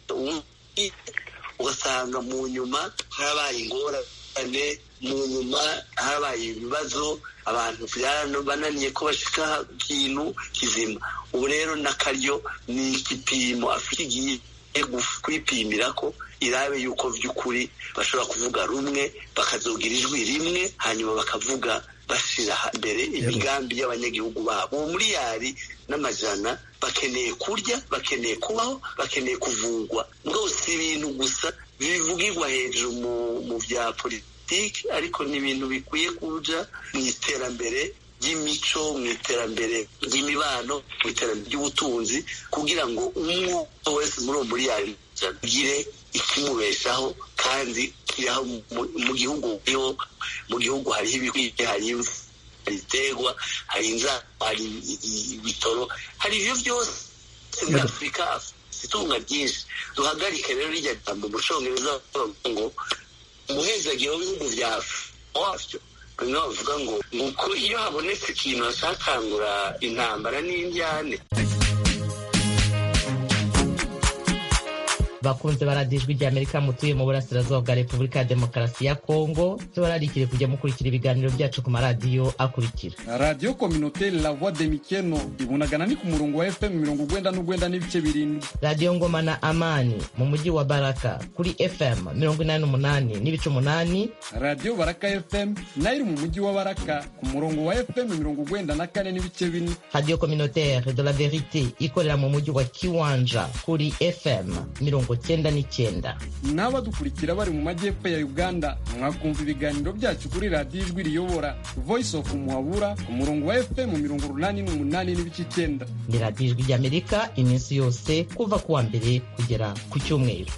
ugasanga mu nyuma harabaye ingorane mu nyuma harabaye ibibazo abantu bananiye ko bashika ikintu kizima ubu rero n'akaryo ni igipimo afite igiye kwipimira ko irabe yuko by'ukuri bashobora kuvuga rumwe bakazogira ijwi rimwe hanyuma bakavuga bashyira imbere imigambi y'abanyagihugu babo uwo miliyari n'amajana bakeneye kurya bakeneye kubaho bakeneye kuvugwa rwose ibintu gusa bivugirwa hejuru mu bya politiki ariko ni ibintu bikwiye kuja mu iterambere ry'imico mu iterambere ry'imibano mu iterambere ry'ubutunzi kugira ngo umwe wese muri uwo miliyari agire ikimubeshaho kandi kiriho mu gihugu mu gihugu hariho ibikwiye hari imvu hari iterwa hari inzara hari ibitoro hari ibyo byose muri afurika itunga ryinshi duhagarike rero rijya jambo mu congereza ngo umuhezagiro w'ibihugu bya afurika bamwe bavuga ngo nguko iyo habonetse ikintu hasakangura intambara n'indyane bakunze baradijwe rya amerika mutuye mu burasirazuba bwa repubulika ya demokarasi ya kongo byo bararikire kujya mukurikira ibiganiro byacu ku maradiyo akurikira radiyo kominoteri la voix de mikeno ibunagana ni ku murongo wa fm mirongo ugwenda n'ugwenda n'ibice birindwi radiyo ngoma na amani mu mujyi wa baraka kuri fm mirongo inani n'umunani n'ibice umunani radiyo baraka fm nayo iri mu mujyi wa baraka ku murongo wa fm mirongo ugwenda na kane n'ibice bine radiyo kominoteri de la verite ikorera mu mujyi wa kiwanja kuri fm mirongo cyenda n'icyenda n'abadukurikira bari mu majyepfo ya uganda mwakumva ibiganiro byacu kuri radiyo ijwi riyobora voice of muhabura ku murongo wa fm mirongo urunani n'umunani n'ibice icyenda ni radiyo ijwi ry'amerika iminsi yose kuva ku wa mbere kugera ku cyumweru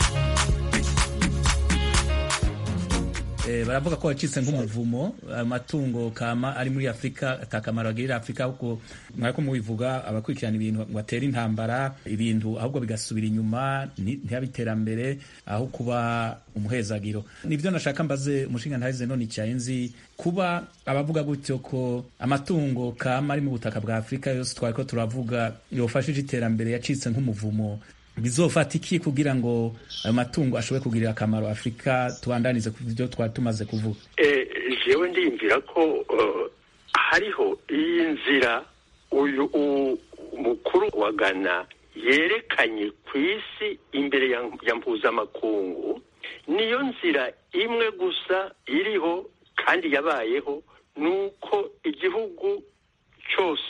baravuga ko wacitse nk'umuvumo amatungo kama ari muri afurika atakamaro agirira afurika ahubwo mwariko mubivuga abakurikirana ibintu ngo atere intambara ibintu ahubwo bigasubira inyuma ntihabe iterambere aho kuba umuhezagiro nibyo nashaka mbaze umushinga ntahize none icyaye nzi kuba abavuga gutyo ko amatungo kama ari mu butaka bwa afurika yose twari ko turavuga yofashije iterambere yacitse nk'umuvumo bizofata iki kugira ngo ayo matungo ashobore kugirira akamaro afurika tubandanize ku byo twari tumaze kuvuga jewe ndiyumvira ko hariho iyi nzira uyu mukuru wa gana yerekanye ku isi imbere ya mpuzamakungu niyo nzira imwe gusa iriho kandi yabayeho ni uko igihugu cyose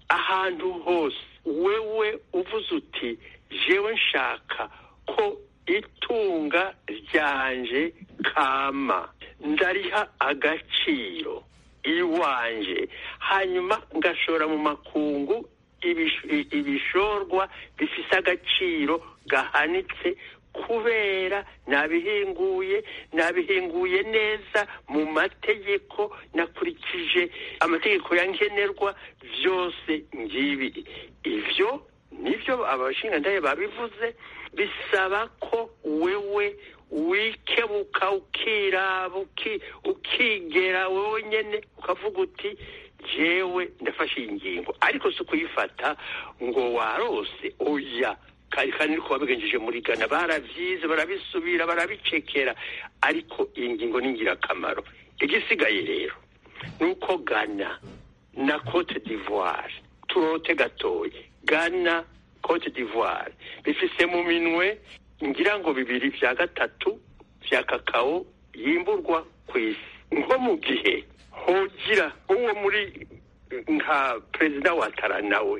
ahantu hose wewe uvuze uti jewe nshaka ko itunga ryanje kama ndariha agaciro iwanje hanyuma ngashora mu makungu ibish- ibishorwa bifise agaciro gahanitse kubera nabihinguye nabihinguye neza mu mategeko nakurikije amategeko ya nkenerwa byose ngibi ivyo nivyo abashingantahe babivuze bisaba ko wewe wikebuka ukiraba uki- ukigera wewe nyene ukavuga uti jewe ndafashe iyi ngingo ariko si ukuyifata ngo warose oya kandi kandi niko babigenjeje muri Ghana baravyize barabisubira barabicekera ariko iyi ngingo ni ingirakamaro igisigaye rero ni uko Ghana na Cote d'Ivoire turote gatoye Ghana Cote d'Ivoire bifise mu minwe ngira ngo bibiri vya gatatu vya kakao yimburwa ku isi nko mu gihe hogira uwo muri nka perezida wa tara nawe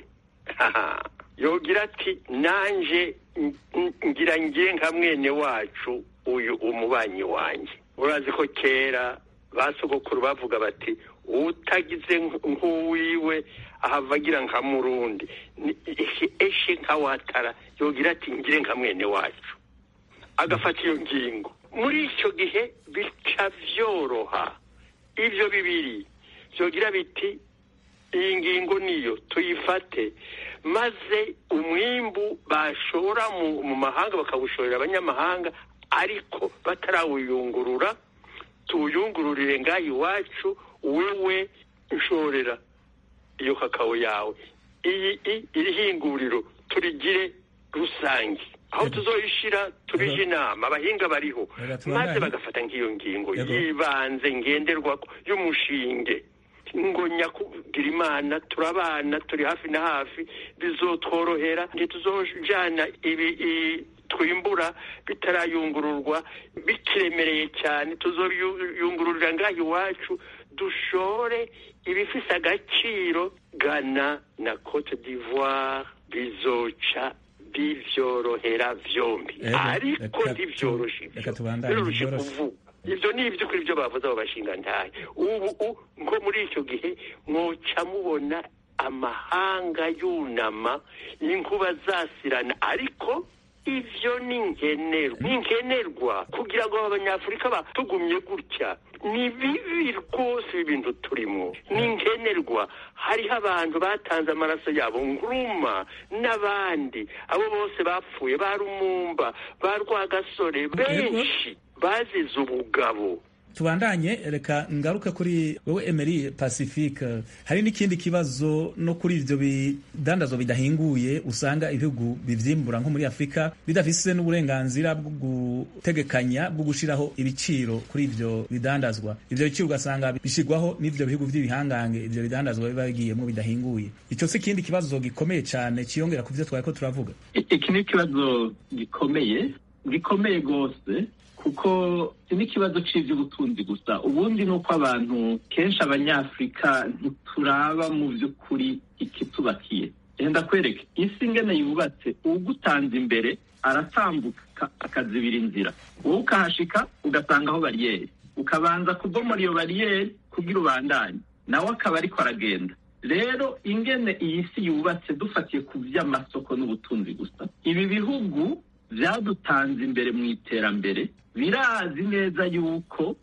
yogira ati nanje n- n- ngira ngiye nka mwene wacu uyu umubanyi wanjye urazi ko kera ba sogokuru bavuga bati utagize nk- nk'uwiwe ahava agira nka murundi Ni- eshe eshe nka watara yogira ati ngire nka mwene wacu agafata iyo ngingo muri icyo gihe bica vyoroha ivyo bibiri vyogira biti iyi ngingo niyo tuyifate maze umwimbu bashora mu, mu mahanga bakawushorera abanyamahanga ariko batarawuyungurura tuwuyungururire ngaho iwacu wewe nshorera iyo kakao yawe iyi i- iri hinguriro turigire rusange aho tuzoyishira tubije inama abahinga bariho Reka tubandanye. maze bagafata nk'iyo ngingo Yego. yibanze ngenderwako y'umushinge ngo nyakugira imana turabana turi hafi na hafi bizotworohera ntituzojana ibi i- twimbura bitarayungururwa bikiremereye cyane tuzoyungururira ngaho iwacu dushore ibifise agaciro Ghana na Cote d'Ivoire bizoca bivyorohera vyombi Ego, ariko reka tu- ntibyoroshe ivyo. reka tubandanye, biroroshe ntibyoroshe. kuvuga ivyo ni ivy'ukuri ivyo bavuze abo bashingantahe ubu u- nko muri icyo gihe mwoca mubona amahanga yunama inkuba zasirana ariko ivyo ni nkenerwa ni nkenerwa kugira ngo aba banyafurika batugumye gutya ni bibi rwose ibi bintu turimo ni nkenerwa hariho abantu batanze amaraso yabo nguruma n'abandi abo bose bapfuye ba rumumba ba rwagasore benshi bazize ubugabo tubandanye reka ngaruke kuri wowe Emery Pacifique hari n'ikindi kibazo no kuri ivyo bidandazwa bidahinguye usanga ibihugu bivyimbura nko muri Afrika bidafise n'uburenganzira bwo gutegekanya bwo gushiraho ibiciro kuri ivyo bidandazwa ivyo biciro ugasanga bishirwaho n'ivyo bihugu vy'ibihangange ivyo bidandazwa biba bigiyemwo bidahinguye ico si ikindi kibazo gikomeye cane ciyongera ku vyo twariko turavuga I- iki ni ikibazo gikomeye gikomeye rwose kuko si n'ikibazo cy'iby'ubutunzi gusa ubundi ni uko abantu kenshi abanyafurika ntituraba mu by'ukuri ikitubakiye genda kwereke isi ingene yubatse ugutanze imbere aratambuka akazibira inzira wowe ukahashika ugasangaho bariyeri ukabanza kubomora iyo bariyeri kugira ubandanye nawe akaba ariko aragenda rero ingene iyi si yubatse dufatiye ku by'amasoko n'ubutunzi gusa ibi bihugu byadutanze imbere mu iterambere birazi neza yuko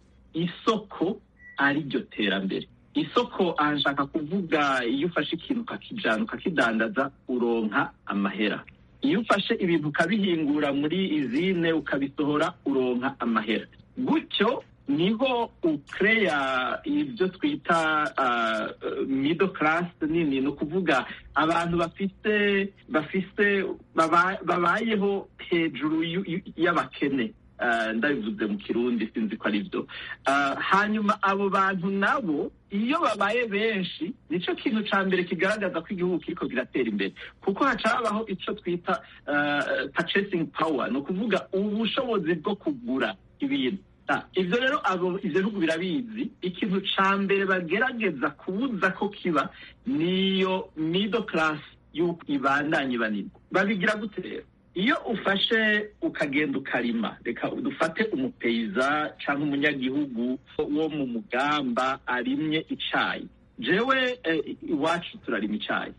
isoko ari ryo terambere isoko aha nshaka kuvuga iyo ufashe ikintu ukakijana ukakidandaza uronka amahera iyo ufashe ibintu ukabihingura muri izine ukabisohora uronka amahera gutyo niho ukereya ibyo twita uh, middle class nini ni ukuvuga abantu bafite bafite baba- babayeho hejuru y'u- y'u- y'abakene Uh, ndabivuze mu kirundi sinzi ko ari byo Uh, hanyuma abo bantu nabo iyo babaye benshi nicyo kintu cya mbere kigaragaza ko igihugu kiriko kiratera imbere kuko haca habaho icyo twita uh, purchasing power ni ukuvuga ubushobozi bwo kugura ibintu ibyo rero abo ibyo bihugu birabizi ikintu ca mbere bagerageza kubuza ko kiba niyo middle class y'uko ibandanye banirwa babigira gute rero iyo ufashe ukagenda ukarima reka dufate umupeyiza cyangwa umunyagihugu wo mu mugamba arimye icayi jewe iwacu turarima icayi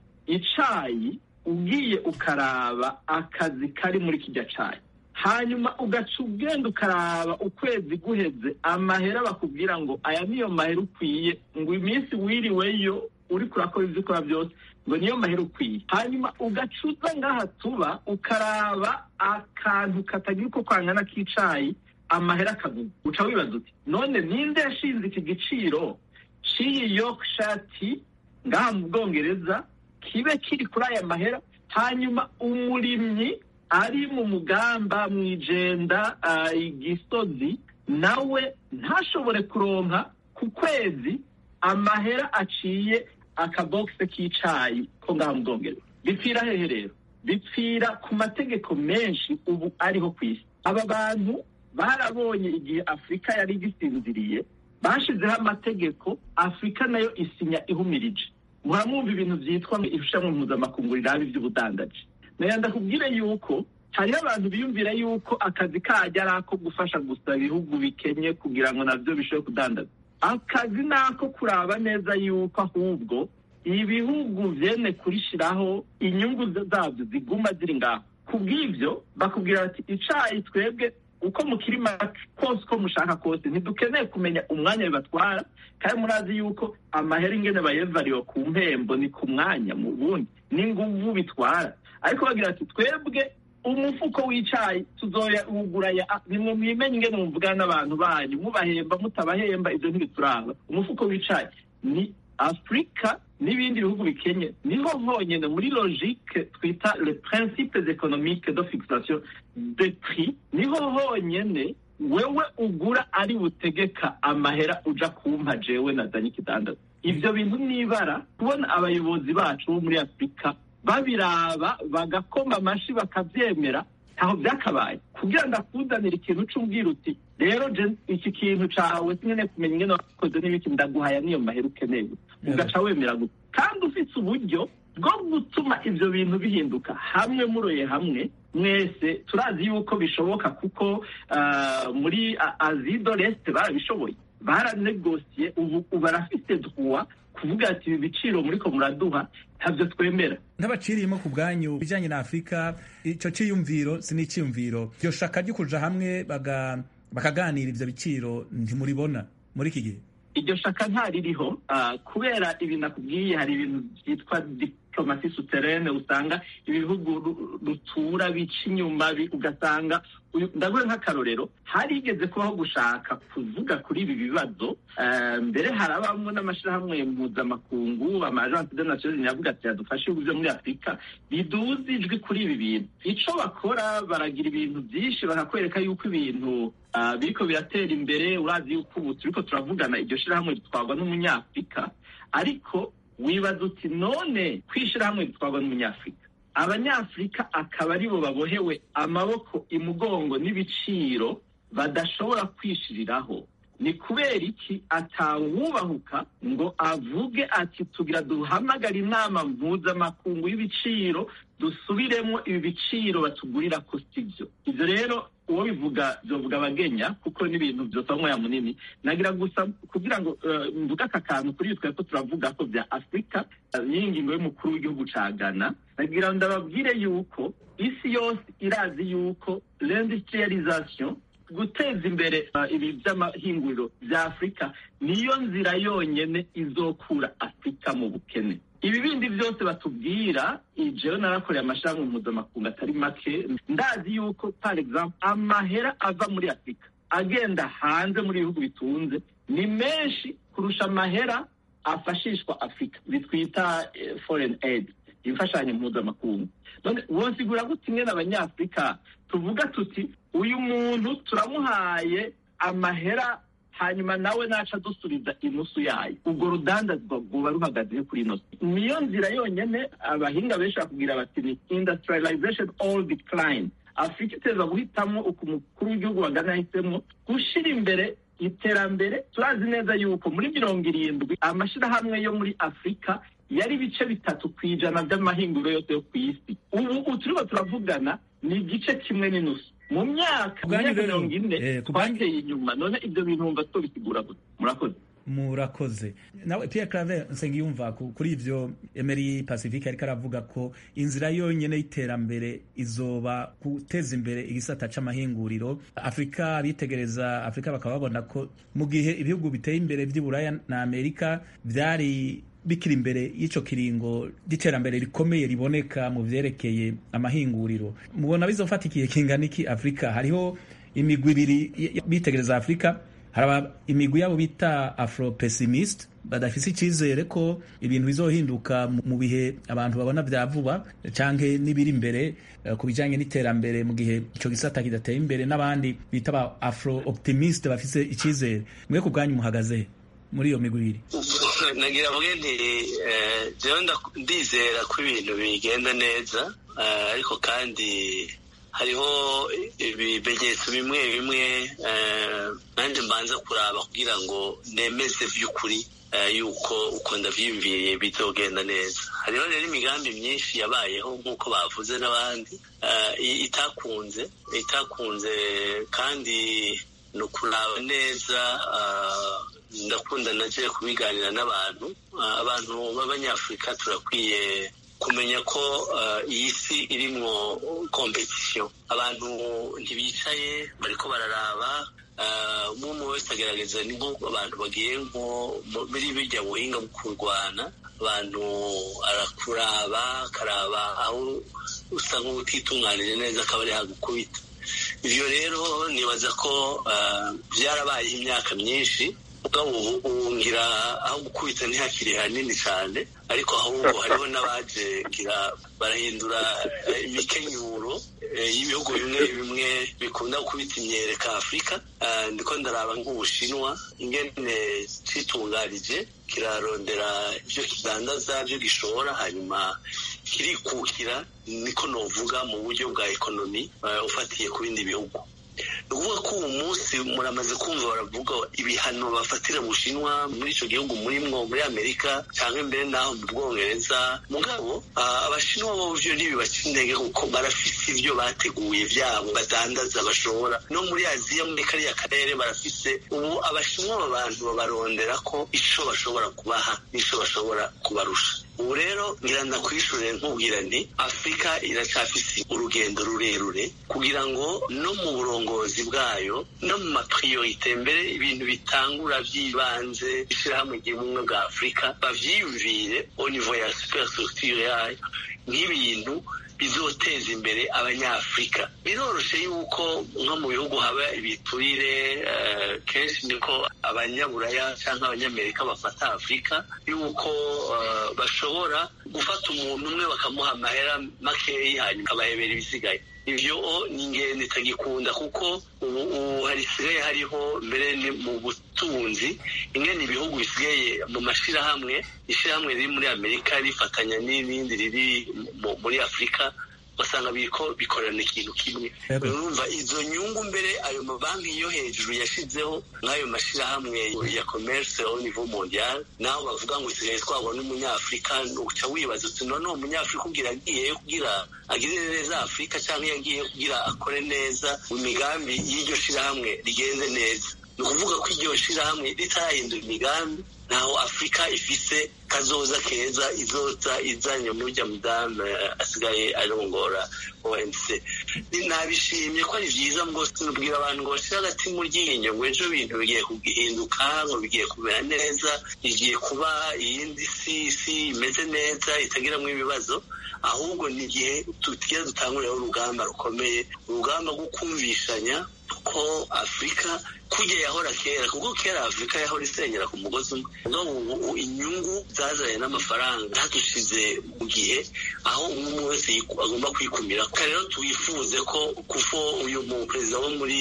icayi ugiye ukaraba akazi kari muri kijya cayi hanyuma ugaca ugenda ukaraba ukwezi guheze amahera bakubwira ngo aya niyo mahera ukwiye ngo iminsi wiriweyo uri kurakora ibyo ukora byose ngo niyo mahera ukwiye hanyuma ugacuza ngaha tuba ukaraba akantu katagira uko kwangana k'icayi amahera akaguga uca wibaza uti none ninde yashinze iki giciro c'iyi yorkshire ngaha mu bwongereza kibe kiri kuri aya mahera hanyuma umurimyi ari mu mugamba mu ijenda igisozi nawe ntashobore kuronka ku kwezi amahera aciye akabogisi k'icayi ko ngaha mu bwongereza bipfira hehe rero bipfira ku mategeko menshi ubu ariho ku isi aba bantu barabonye igihe afurika yari igisinziriye bashizeho amategeko afurika nayo isinya ihumirije muramwumva ibintu byitwa irushanwa mpuzamakungu riraba iby'ubudandaji nayo ndakubwire yuko hariho abantu biyumvira yuko akazi kajya ari ako gufasha gusa ibihugu bikenye kugira ngo nabyo bishobore kudandaza akazi ni ako kuraba neza yuko ahubwo ibihugu byene kurishiraho inyungu zabyo ziguma ziri ngaho ku bw'ibyo bakubwira bati icayi twebwe uko mukirima kose uko mushaka kose ntidukeneye kumenya umwanya bibatwara kandi murazi yuko amahera ingene bayevariwe ku mpembo ni ku mwanya mu bundi n'inguvu bitwara ariko bagira ati twebwe umufuko w'icayi tuzoyawugura nimwe mwimenye ingene muvugana n'abantu banyu mubahemba mutabahemba ibyo ntibituranga umufuko w'icayi ni afurika n'ibindi bihugu bikenye niho honyine muri logique twita le principes économiques de fixation de prix niho honyine wewe ugura ari butegeka amahera uja kumpa jewe nazanye ikidandaza ivyo bintu nibara kubona abayobozi bacu bo muri afurika babiraba bagakoma amashi bakavyemera ntaho byakabaye kugira ngo akuzanire ikintu c'ubwira uti rero iki kintu cawe sinkeneye kumenya ingene wakoze n'ibiki ndaguhaya niyo mahera ukeneye ugaca wemera gusa kandi ufite uburyo bwo gutuma ivyo bintu bihinduka hamwe muroye hamwe mwese turazi yuko bishoboka kuko muri azido resite barabishoboye baranegosiye ubu barafite droit kuvuga ati ibi biciro muriko muraduha ntabyo twemera ntabaciriyemo ku bwanyu bijyanye na afurika icyo cyiyumviro si n'icyiyumviro iryo shaka ryo kuja hamwe bakaganira ivyo biciro ntimuribona muri iki gihe iryo shaka ntaririho kubera ibi nakubwiye hari ibintu byitwa diplomasi suterene usanga ibihugu rutura bica inyuma ugasanga ndaguhe nk'akarorero harigeze kubaho gushaka kuvuga kuri ibi bibazo mbere harabamwe n'amashyirahamwe mpuzamakungu amajansi de nations yavuga ati yadufashe ibihugu byo muri afurika biduze ijwi kuri ibi bintu ico bakora baragira ibintu byinshi bakakwereka yuko ibintu biriko biratera imbere urazi yuko ubu turiko turavugana iryo shirahamwe ritwarwa n'umunyafurika ariko wibaza uti none kwishirahamwe ritwarwa n'umunyafurika abanyafurika akaba aribo babohewe amaboko imugongo n'ibiciro badashobora kwishiriraho ni kubera iki atawubahuka ngo avuge ati tugira duhamagara inama mpuzamakungu y'ibiciro dusubiremo ibi biciro batugurira ko sibyo ibyo rero uwo bivuga byovuga abagenya kuko n'ibintu byose aho umwanya munini nagira gusa kugira ngo mvuge aka kantu kuri ibi twari ko turavuga ko bya afurika n'iyi ngingo y'umukuru w'igihugu ca ghana nagira ngo ndababwire yuko isi yose irazi yuko l'industrialisation guteza imbere ibi by'amahinguriro bya afurika niyo nzira yonyine izokura afurika mu bukene ibi bindi byose batubwira jewe narakoreye amashirahamwe mpuzamakungu atari make ndazi yuko par exemple amahera ava muri afurika agenda hanze muri ibihugu bitunze ni menshi kurusha amahera afashishwa afurika bitwita foreign aid imfashanyo mpuzamakungu none wosigura gute imwe n'abanyafurika tuvuga tuti uyu muntu turamuhaye amahera hanyuma nawe naca dusubiza inusu yayo ubwo rudandazwa rwoba ruhagaze kuri ino niyo nzira yonyine abahinga benshi bakubwira bati ni industrialization all decline afurika iteza guhitamo uko umukuru w'igihugu bagana yahisemo gushyira imbere iterambere turazi neza yuko muri mirongo irindwi amashyirahamwe yo muri afurika yari ibice bitatu ku ijana by'amahinguriro yose yo ku isi ubu turimo turavugana ni igice kimwe n'inusu mu myaka mirongo ine twateye inyuma none ibyo bintu wumva tubisigura gusa murakoze murakoze nawe Pierre Claver Nsengiyumva kuri ivyo Emery Pacifique ariko aravuga ko inzira yonyene y'iterambere izoba guteza imbere igisata c'amahinguriro Afrika bitegereza Afrika bakaba babona ko mu gihe ibihugu biteye imbere vy'Iburaya na Amerika vyari bikiri imbere y'ico kiringo ry'iterambere rikomeye riboneka mu vyerekeye amahinguriro mubona bizofata ikihe kingana iki Afrika hariho imigwi ibiri bitegereza Afrika haraba imigwi yabo bita afro pessimist badafise icizere ko ibintu bizohinduka mu bihe abantu babona vya vuba canke n'ibiri imbere uh, ku bijanye n'iterambere mu gihe ico gisata kidateye imbere n'abandi bita ba afro optimist bafise icizere mwe ku bwanyu muhagaze muri iyo migwi ibiri nagira mvuge nti jewe ndizera ko ibintu bigenda neza ariko kandi hariho ibimenyetso bimwe bimwe nanjye mbanza kuraba kugira ngo nemeze by'ukuri yuko uko ndabyiyumviriye bizogenda neza hariho rero imigambi myinshi yabayeho nk'uko bavuze n'abandi itakunze itakunze kandi ni ukuraba neza ndakunda nagiye kubiganira n'abantu abantu b'abanyafurika turakwiye kumenya ko iyi si irimwo kompetisiyo abantu ntibicaye bariko bararaba umwe umwe wese agerageza ni nko abantu bagiye nko muri bijya buhinga bwo kurwana abantu arakuraba akaraba aho usa nk'utitunganije neza akaba ari hagukubita ibyo rero nibaza ko byarabayeho imyaka myinshi ubu ngira aho gukubita ntihakiri hanini cyane ariko ahubwo hariho n'abaje ngira barahindura imikenyuro y'ibihugu bimwe bimwe bikunda gukubita imyereka afurika ndiko ndaraba nk'ubushinwa ingene citunganije kirarondera ibyo kidandaza byo gishora hanyuma kirikukira niko novuga mu buryo bwa ekonomi ufatiye ku bindi bihugu ni ukuvuga ko uwo munsi muramaze kumva baravuga ibihano bafatira bushinwa muri icyo gihugu murimwo muri amerika cyangwa imbere n'aho mu bwongereza mugabo abashinwa bo byo ntibibaca intege kuko barafise ibyo bateguye byabo badandaza bashobora no muri aziya muri kariya karere barafise ubu abashinwa aba bantu babarondera ko icyo bashobora kubaha n'icyo bashobora kubarusha ubu rero ngira ndakwishure nkubwira nti afurika iracyafise urugendo rurerure kugira ngo no mu burongozi bwayo no mu mapriorite mbere ibintu bitangura by'ibanze ishyirahamwe ry'ubumwe bwa afurika bavyiyumvire au niveau ya superstructure yayo nk'ibintu bizoteza imbere abanyafurika biroroshe yuko nko mu bihugu haba ibiturire kenshi niko abanyaburaya cyangwa abanyamerika bafata afurika yuko bashobora gufata umuntu umwe bakamuha amahera makeyi hanyuma akabahebera ibisigaye ibyo ni ingendo itagikunda kuko ubu harisigaye hariho mbere ni mu butunzi ingene ibihugu bisigaye mu mashyirahamwe ishyirahamwe riri muri amerika rifatanya n'irindi riri muri afurika basanga biriko bikorana ikintu kimwe urumva izo nyungu mbere ayo mabanki yo hejuru yashizeho nk'ayo mashyirahamwe ya commerce au niveau mondial naho bavuga ngo usigaye twabona umunyafurika uca wibaza uti none uwo munyafurika ubwira agiyeyo kugira agirire neza afurika cyangwa iyo agiye kugira akore neza mu migambi y'iryo shirahamwe rigenze neza ni ukuvuga ko iryo shirahamwe ritarahindura imigambi ntaho afurika ifise kazoza keza izoza izanye murya mudamu asigaye arongora OMC nabishimye ko ari byiza ngo sinubwira abantu ngo bashyire agati mu ryinyo ngo ejo bintu bigiye kugihinduka ngo bigiye kumera neza igiye kuba iyindi si si imeze neza itagiramo ibibazo ahubwo ni igihe tugiye dutanguriraho urugamba rukomeye urugamba rwo kumvishanya ko afurika kujya yahora kera kuko kera afurika yahora isengera ku mugozi umwe ubu inyungu zazanye n'amafaranga zadushize mu gihe aho umwe wese agomba kwikumira rero twifuze ko kuko uyu perezida wo muri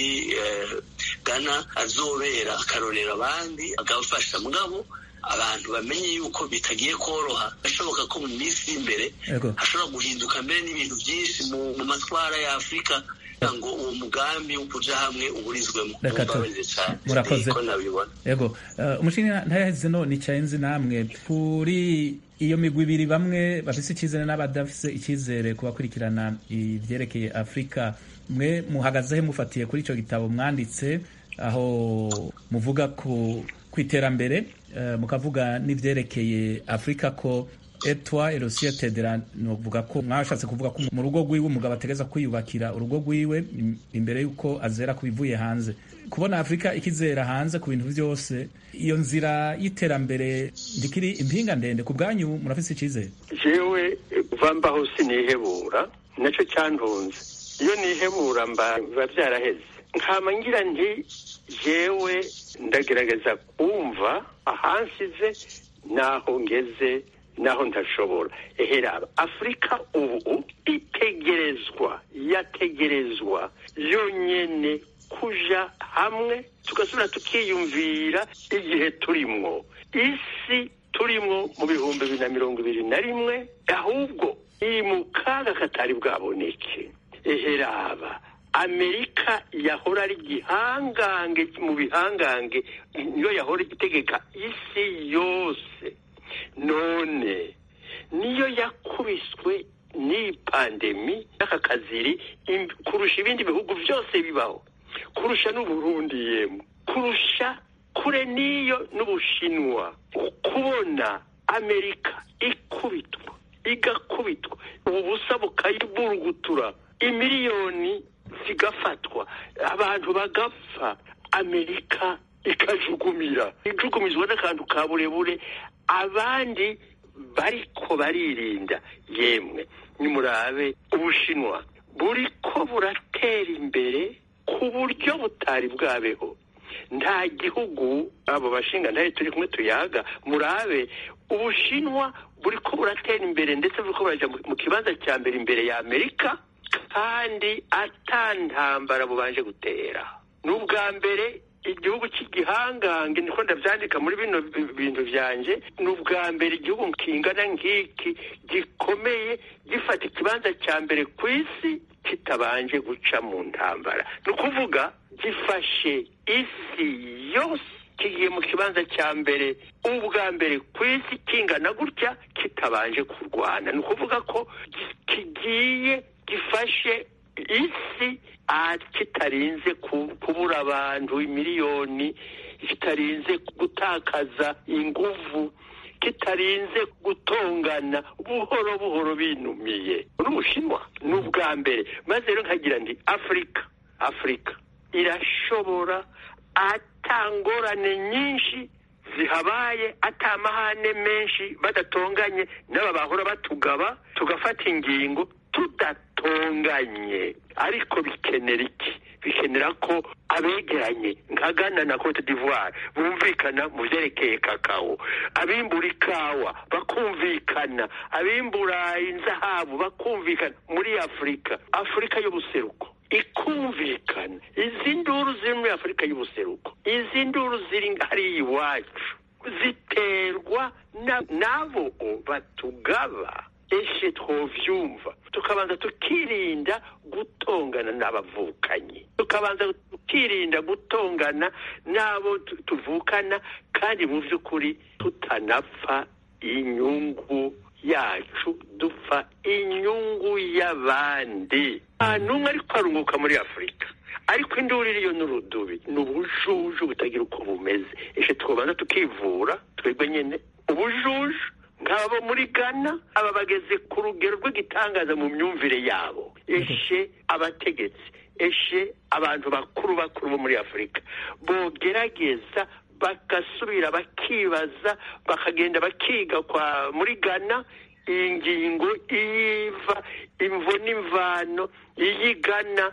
ghana azobera akarorera abandi agafasha mugabo abantu bamenye yuko bitagiye koroha bishoboka ko mu minsi y'imbere hashobora guhinduka mbere n'ibintu byinshi mu matwara ya afurika kugira ngo uwo mugambi wo kuja hamwe uburizwemo Reka tu- Mumbabarire cane. murakoze. Niko nabibona yego uh, umushinga ntayaheze no nicaye nzi namwe kuri iyo migwi ibiri bamwe bafise icyizere n'abadafise icyizere ku bakurikirana ivyerekeye afurika mwe muhagazehe mufatiye kuri ico gitabo mwanditse aho muvuga ku ku iterambere uh, mukavuga n'ivyerekeye afurika ko etwa erosiete de la novuga ko mwashatse kuvuga ko mu rugo rwiwe umugabo ategeza kwiyubakira urugo rwiwe im- imbere yuko azera ku bivuye hanze kubona afurika ikizera hanze ku bintu byose iyo nzira y'iterambere ndikiri impinga ndende ku bwanyu murafise icyizere jewe kuva mbaho sinihebura nacyo cyantunze iyo nihebura mba biba byaraheze nkama ngira nti jewe ndagerageza kumva ahansize naho ngeze naho ntashobora eheraba afurika ubu itegerezwa yategerezwa yonyene kuja hamwe tugasubira tukiyumvira igihe turimwo isi turimwo mu bihumbi bibiri na mirongo ibiri na rimwe ahubwo iri mu kaga katari bwaboneke eheraba amerika yahora ari igihangange mu bihangange niyo yahora itegeka isi yose none niyo yakubiswe n'iyi pandemi y'aka kaziri im- kurusha ibindi bihugu byose bibaho kurusha n'uburundi yemwe kurusha kure n'iyo n'ubushinwa kubona amerika ikubitwa igakubitwa ubu busa bukayiburugutura imiliyoni zigafatwa abantu bagapfa amerika ikajugumira ijugumizwa n'akantu ka burebure abandi bariko baririnda yemwe nimurabe ubushinwa buriko buratera imbere ku buryo butari bwabeho nta gihugu abo bashinga ntayo turi kumwe tuyaga murabe ubushinwa buriko buratera imbere ndetse buriko buraja mu- mu kibanza cya mbere imbere ya amerika kandi atantambara bubanje gutera ni ubwa mbere igihugu cy'igihangange niko ndabyandika muri bino bi- bintu byanjye ni ubwa mbere igihugu kingana nk'iki gikomeye gifata ikibanza cya mbere ku isi kitabanje guca mu ntambara ni ukuvuga gifashe isi yose kigiye mu kibanza cya mbere ubwa mbere ku isi kingana gutya kitabanje kurwana ni ukuvuga ko gi- kigiye gifashe isi ah, kitarinze ku- kubura abantu miliyoni kitarinze gutakaza inguvu kitarinze gutongana buhoro buhoro binumiye n'ubushinwa ni ubwa mbere maze rero nkagira nti afurika afurika irashobora atangorane nyinshi zihabaye atamahane menshi badatonganye n'aba bahora batugaba tugafata ingingo tudatonganye ariko bikenera iki bikenera ko abegeranye nka Ghana na Cote d'Ivoire bumvikana mu byerekeye kakao abimbura ikawa bakumvikana abimbura inzahabu bakumvikana muri afurika afurika y'ubuseruko ikumvikana izi nduru ziri muri afurika y'ubuseruko izi nduru ziri hariya iwacu ziterwa na- n'abo batugaba eshe twovyumva tukabanza tukirinda gutongana n'abavukanyi tukabanza tukirinda gutongana n'abo tu- tuvukana kandi mu by'ukuri tutanapfa inyungu yacu dupfa inyungu y'abandi nta n'umwe ariko arunguka muri afurika ariko induru iriyo n'urudubi ni ubujuju butagira uko bumeze eshe twobanza tukivura twebwe nyine ubujuju nk'abo muri ghana aba bageze ku rugero rw'igitangaza mu myumvire yabo eshe abategetsi eshe abantu bakuru bakuru bo muri afurika bogerageza bagasubira bakibaza bakagenda bakiga kwa muri ghana iyi ngingo iyiva imvo n'imvano iyigana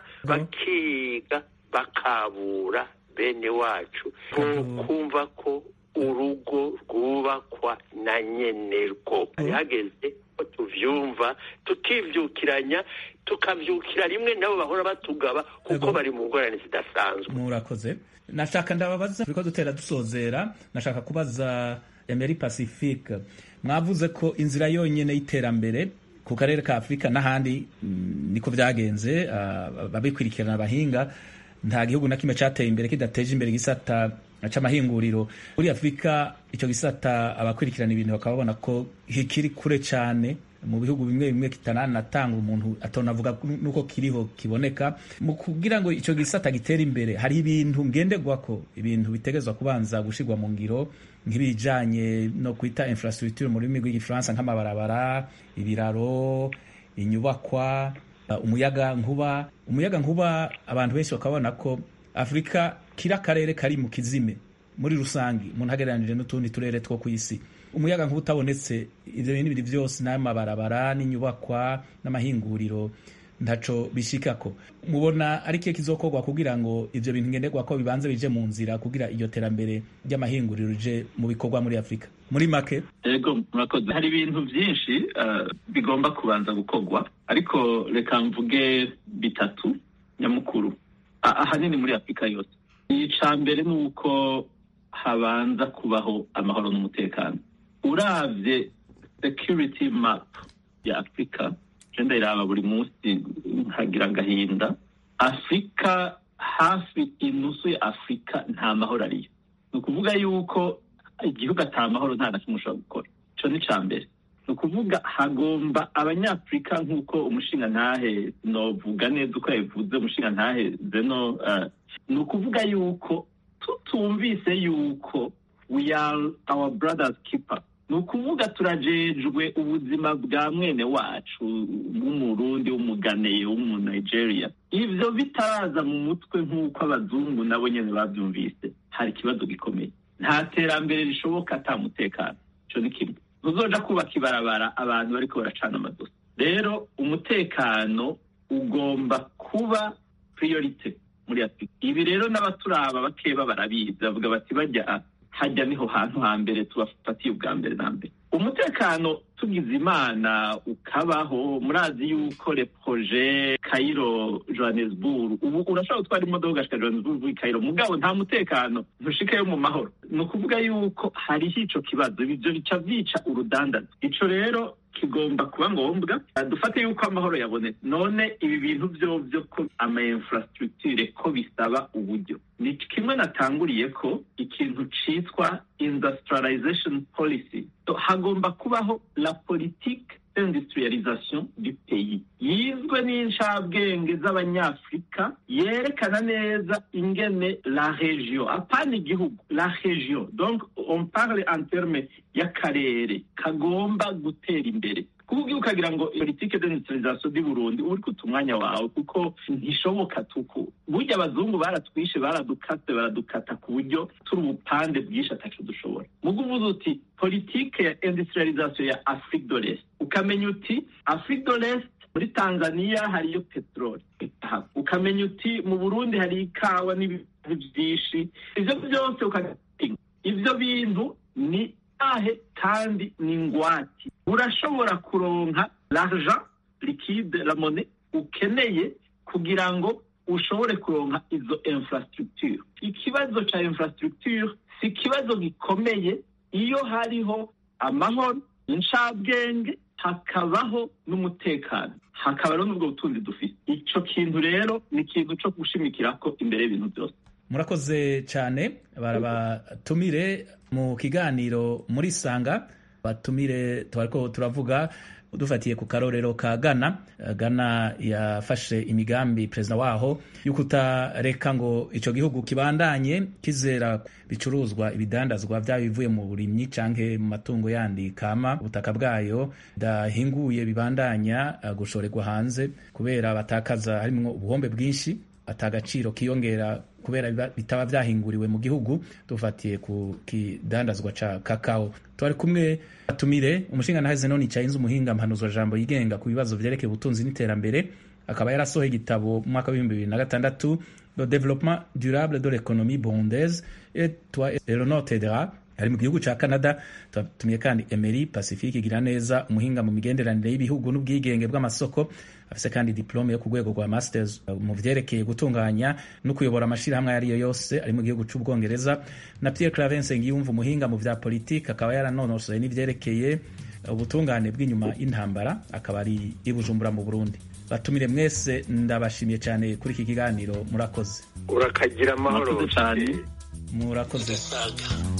bakiga bakabura bene wacu kumva ko urugo rwubakwa na nyenerwo hari hageze ko tuvyumva tukivyukiranya tukavyukira rimwe nabo bahora batugaba kuko bari mu ngorane zidasanzwe murakoze nashaka ndababaza turiko dutera dusozera nashaka kubaza emeri pacifique mwavuze ko inzira yonyene y'iterambere ku ku karere ka afurika n'ahandi mm, niko byagenze uh, babikurikirana abahinga nta gihugu na kimwe cyateye imbere kidateje imbere igisata c'amahinguriro muri afurika icyo gisata abakurikirana ibintu bakaba babona ko kikiri kure cyane mu bihugu bimwe bimwe kitananatanga umuntu atonavuga nuko kiriho kiboneka mu kugira ngo icyo gisata gitere imbere hari ibintu ngenderwako ibintu bitegezwa kubanza gushirwa mu ngiro nk'ibijanye no kwita infrastructure mu rurimi rw'igifaransa nk'amabarabara ibiraro inyubakwa uh, umuyaga nkuba umuyaga nkuba abantu benshi bakabona ko afurika kiri akarere kari mu kizime muri rusange umuntu agereranije n'utundi turere two ku isi umuyaga nkuba utabonetse ibyo bintu biri byose n'amabarabara n'inyubakwa n'amahinguriro ntaco bishikako mubona ari kiye kizokorwa kugira ngo ivyo bintu ngenderwa ko bibanze bije mu nzira kugira iryo terambere ry'amahinguriro rije mu bikorwa muri afurika muri make ego murakoze hari ibintu byinshi uh, bigomba kubanza gukorwa ariko reka mvuge bitatu nyamukuru ahanini muri afurika yose ica mbere ni uko habanza kubaho amahoro n'umutekano uravye security map ya afurika genda iraba buri munsi nkagira agahinda afurika hafi inusu ya afurika nta mahoro ariyo ni ukuvuga yuko igihugu ata mahoro nta na kimwe ushobora gukora ico ni ca mbere ni ukuvuga hagomba abanyafurika nk'uko umushinga ntahe novuga neza uko yabivuze umushinga ntahe zeno uh, ni ukuvuga yuko tutumvise yuko we are our brothers keeper ni ukuvuga turajejwe ubuzima bwa mwene wacu w'umurundi w'umuganeye w'umunigeria ivyo bitaraza mu mutwe nk'uko abazungu nabo nyene bavyumvise hari ikibazo gikomeye nta terambere rishoboka ata mutekano ico ni kimwe ntuzoja kubaka ibarabara abantu bariko baracana amadosi rero umutekano ugomba kuba priorite muri afurika ibi rero n'abaturaba bakeba barabizi bavuga bati bajya hajya niho hantu hambere tubafatiye ubwa mbere na mbere umutekano tugize imana ukabaho murazi yuko le projet Cairo Johannesburg ubu urashobora gutwara imodoka ugashika Johannesburg i Cairo mugabo nta mutekano ntushikeyo mu mahoro ni ukuvuga yuko hariho ico kibazo ivyo bica vyica urudandazo ico rero kigomba kuba ngombwa dufate yuko amahoro yabonetse none ibi bintu vyovyo ko ama infrastructure ko bisaba uburyo ni kimwe natanguriye ko ikintu citwa industrialization policy so, hagomba kubaho la politique industrialisation du pays yizwe n'incabwenge z'abanyafurika yerekana neza ingene la region apana igihugu la region donc on parle en terme y'akarere kagomba gutera imbere kuvuga iyo ukagira ngo politike d'industrialisation di Burundi uri kuta umwanya wawe kuko ntishoboka tuku burya abazungu baratwishe baradukase baradukata ku buryo turi ubupande bwinshi ataco dushobora mugo uvuze uti politike ya industrialisation ya Afrique de l'Est ukamenya uti Afrique de l'Est muri Tanzania hariyo peteroli ukamenya uti mu Burundi hari ikawa n'ibintu byinshi ivyo byose ukamenya ivyo bintu ni ahe kandi ni ngwati urashobora kuronka l'argent liquide la monnaie ukeneye kugira ngo ushobore kuronka izo infrastructure ikibazo ca infrastructure si ikibazo gikomeye iyo hariho amahoro incabwenge hakabaho n'umutekano hakaba rero n'ubwo butunzi dufite ico kintu rero ni ikintu co gushimikirako imbere y'ibintu byose murakoze cyane barabatumire mu kiganiro muri sanga batumire tubariko turavuga dufatiye ku karorero ka Ghana Ghana yafashe imigambi perezida waho yo kutareka ngo ico gihugu kibandanye kizera bicuruzwa ibidandazwa byaba bivuye mu burimyi canke mu matungo yandi kama ubutaka bwayo dahinguye bibandanya gushorerwa hanze kubera batakaza harimwo ubuhombe bwinshi atagaciro kiyongera kubera bitaba vyahinguriwe mu gihugu dufatiye ku kidandazwa ca kakao twari kumwe atumire umushinga nahaze none icayinze umuhinga mpanuzwa jambo yigenga ku bibazo vyerekeye ubutunzi n'iterambere akaba yarasohoye igitabo mu mwaka w'ibihumbi bibiri na gatandatu le développement durable de l'économie burundaise et toi et le notedera ari mu gihugu ca Canada tumiye kandi Emery Pacifique igira neza umuhinga mu migenderanire y'ibihugu n'ubwigenge bw'amasoko afise kandi diplome yo ku rwego rwa masters mu vyerekeye gutunganya no kuyobora amashirahamwe ariyo yose ari mu gihugu c'ubwongereza na Pierre Claver Nsengiyumva umuhinga mu vya politike akaba yaranonosoye n'ivyerekeye ubutungane bw'inyuma y'intambara akaba ari i bujumbura mu burundi batumire mwese ndabashimiye cyane kuri iki kiganiro murakoze urakagira amahoro Murakoze cyane. murakoze Saga.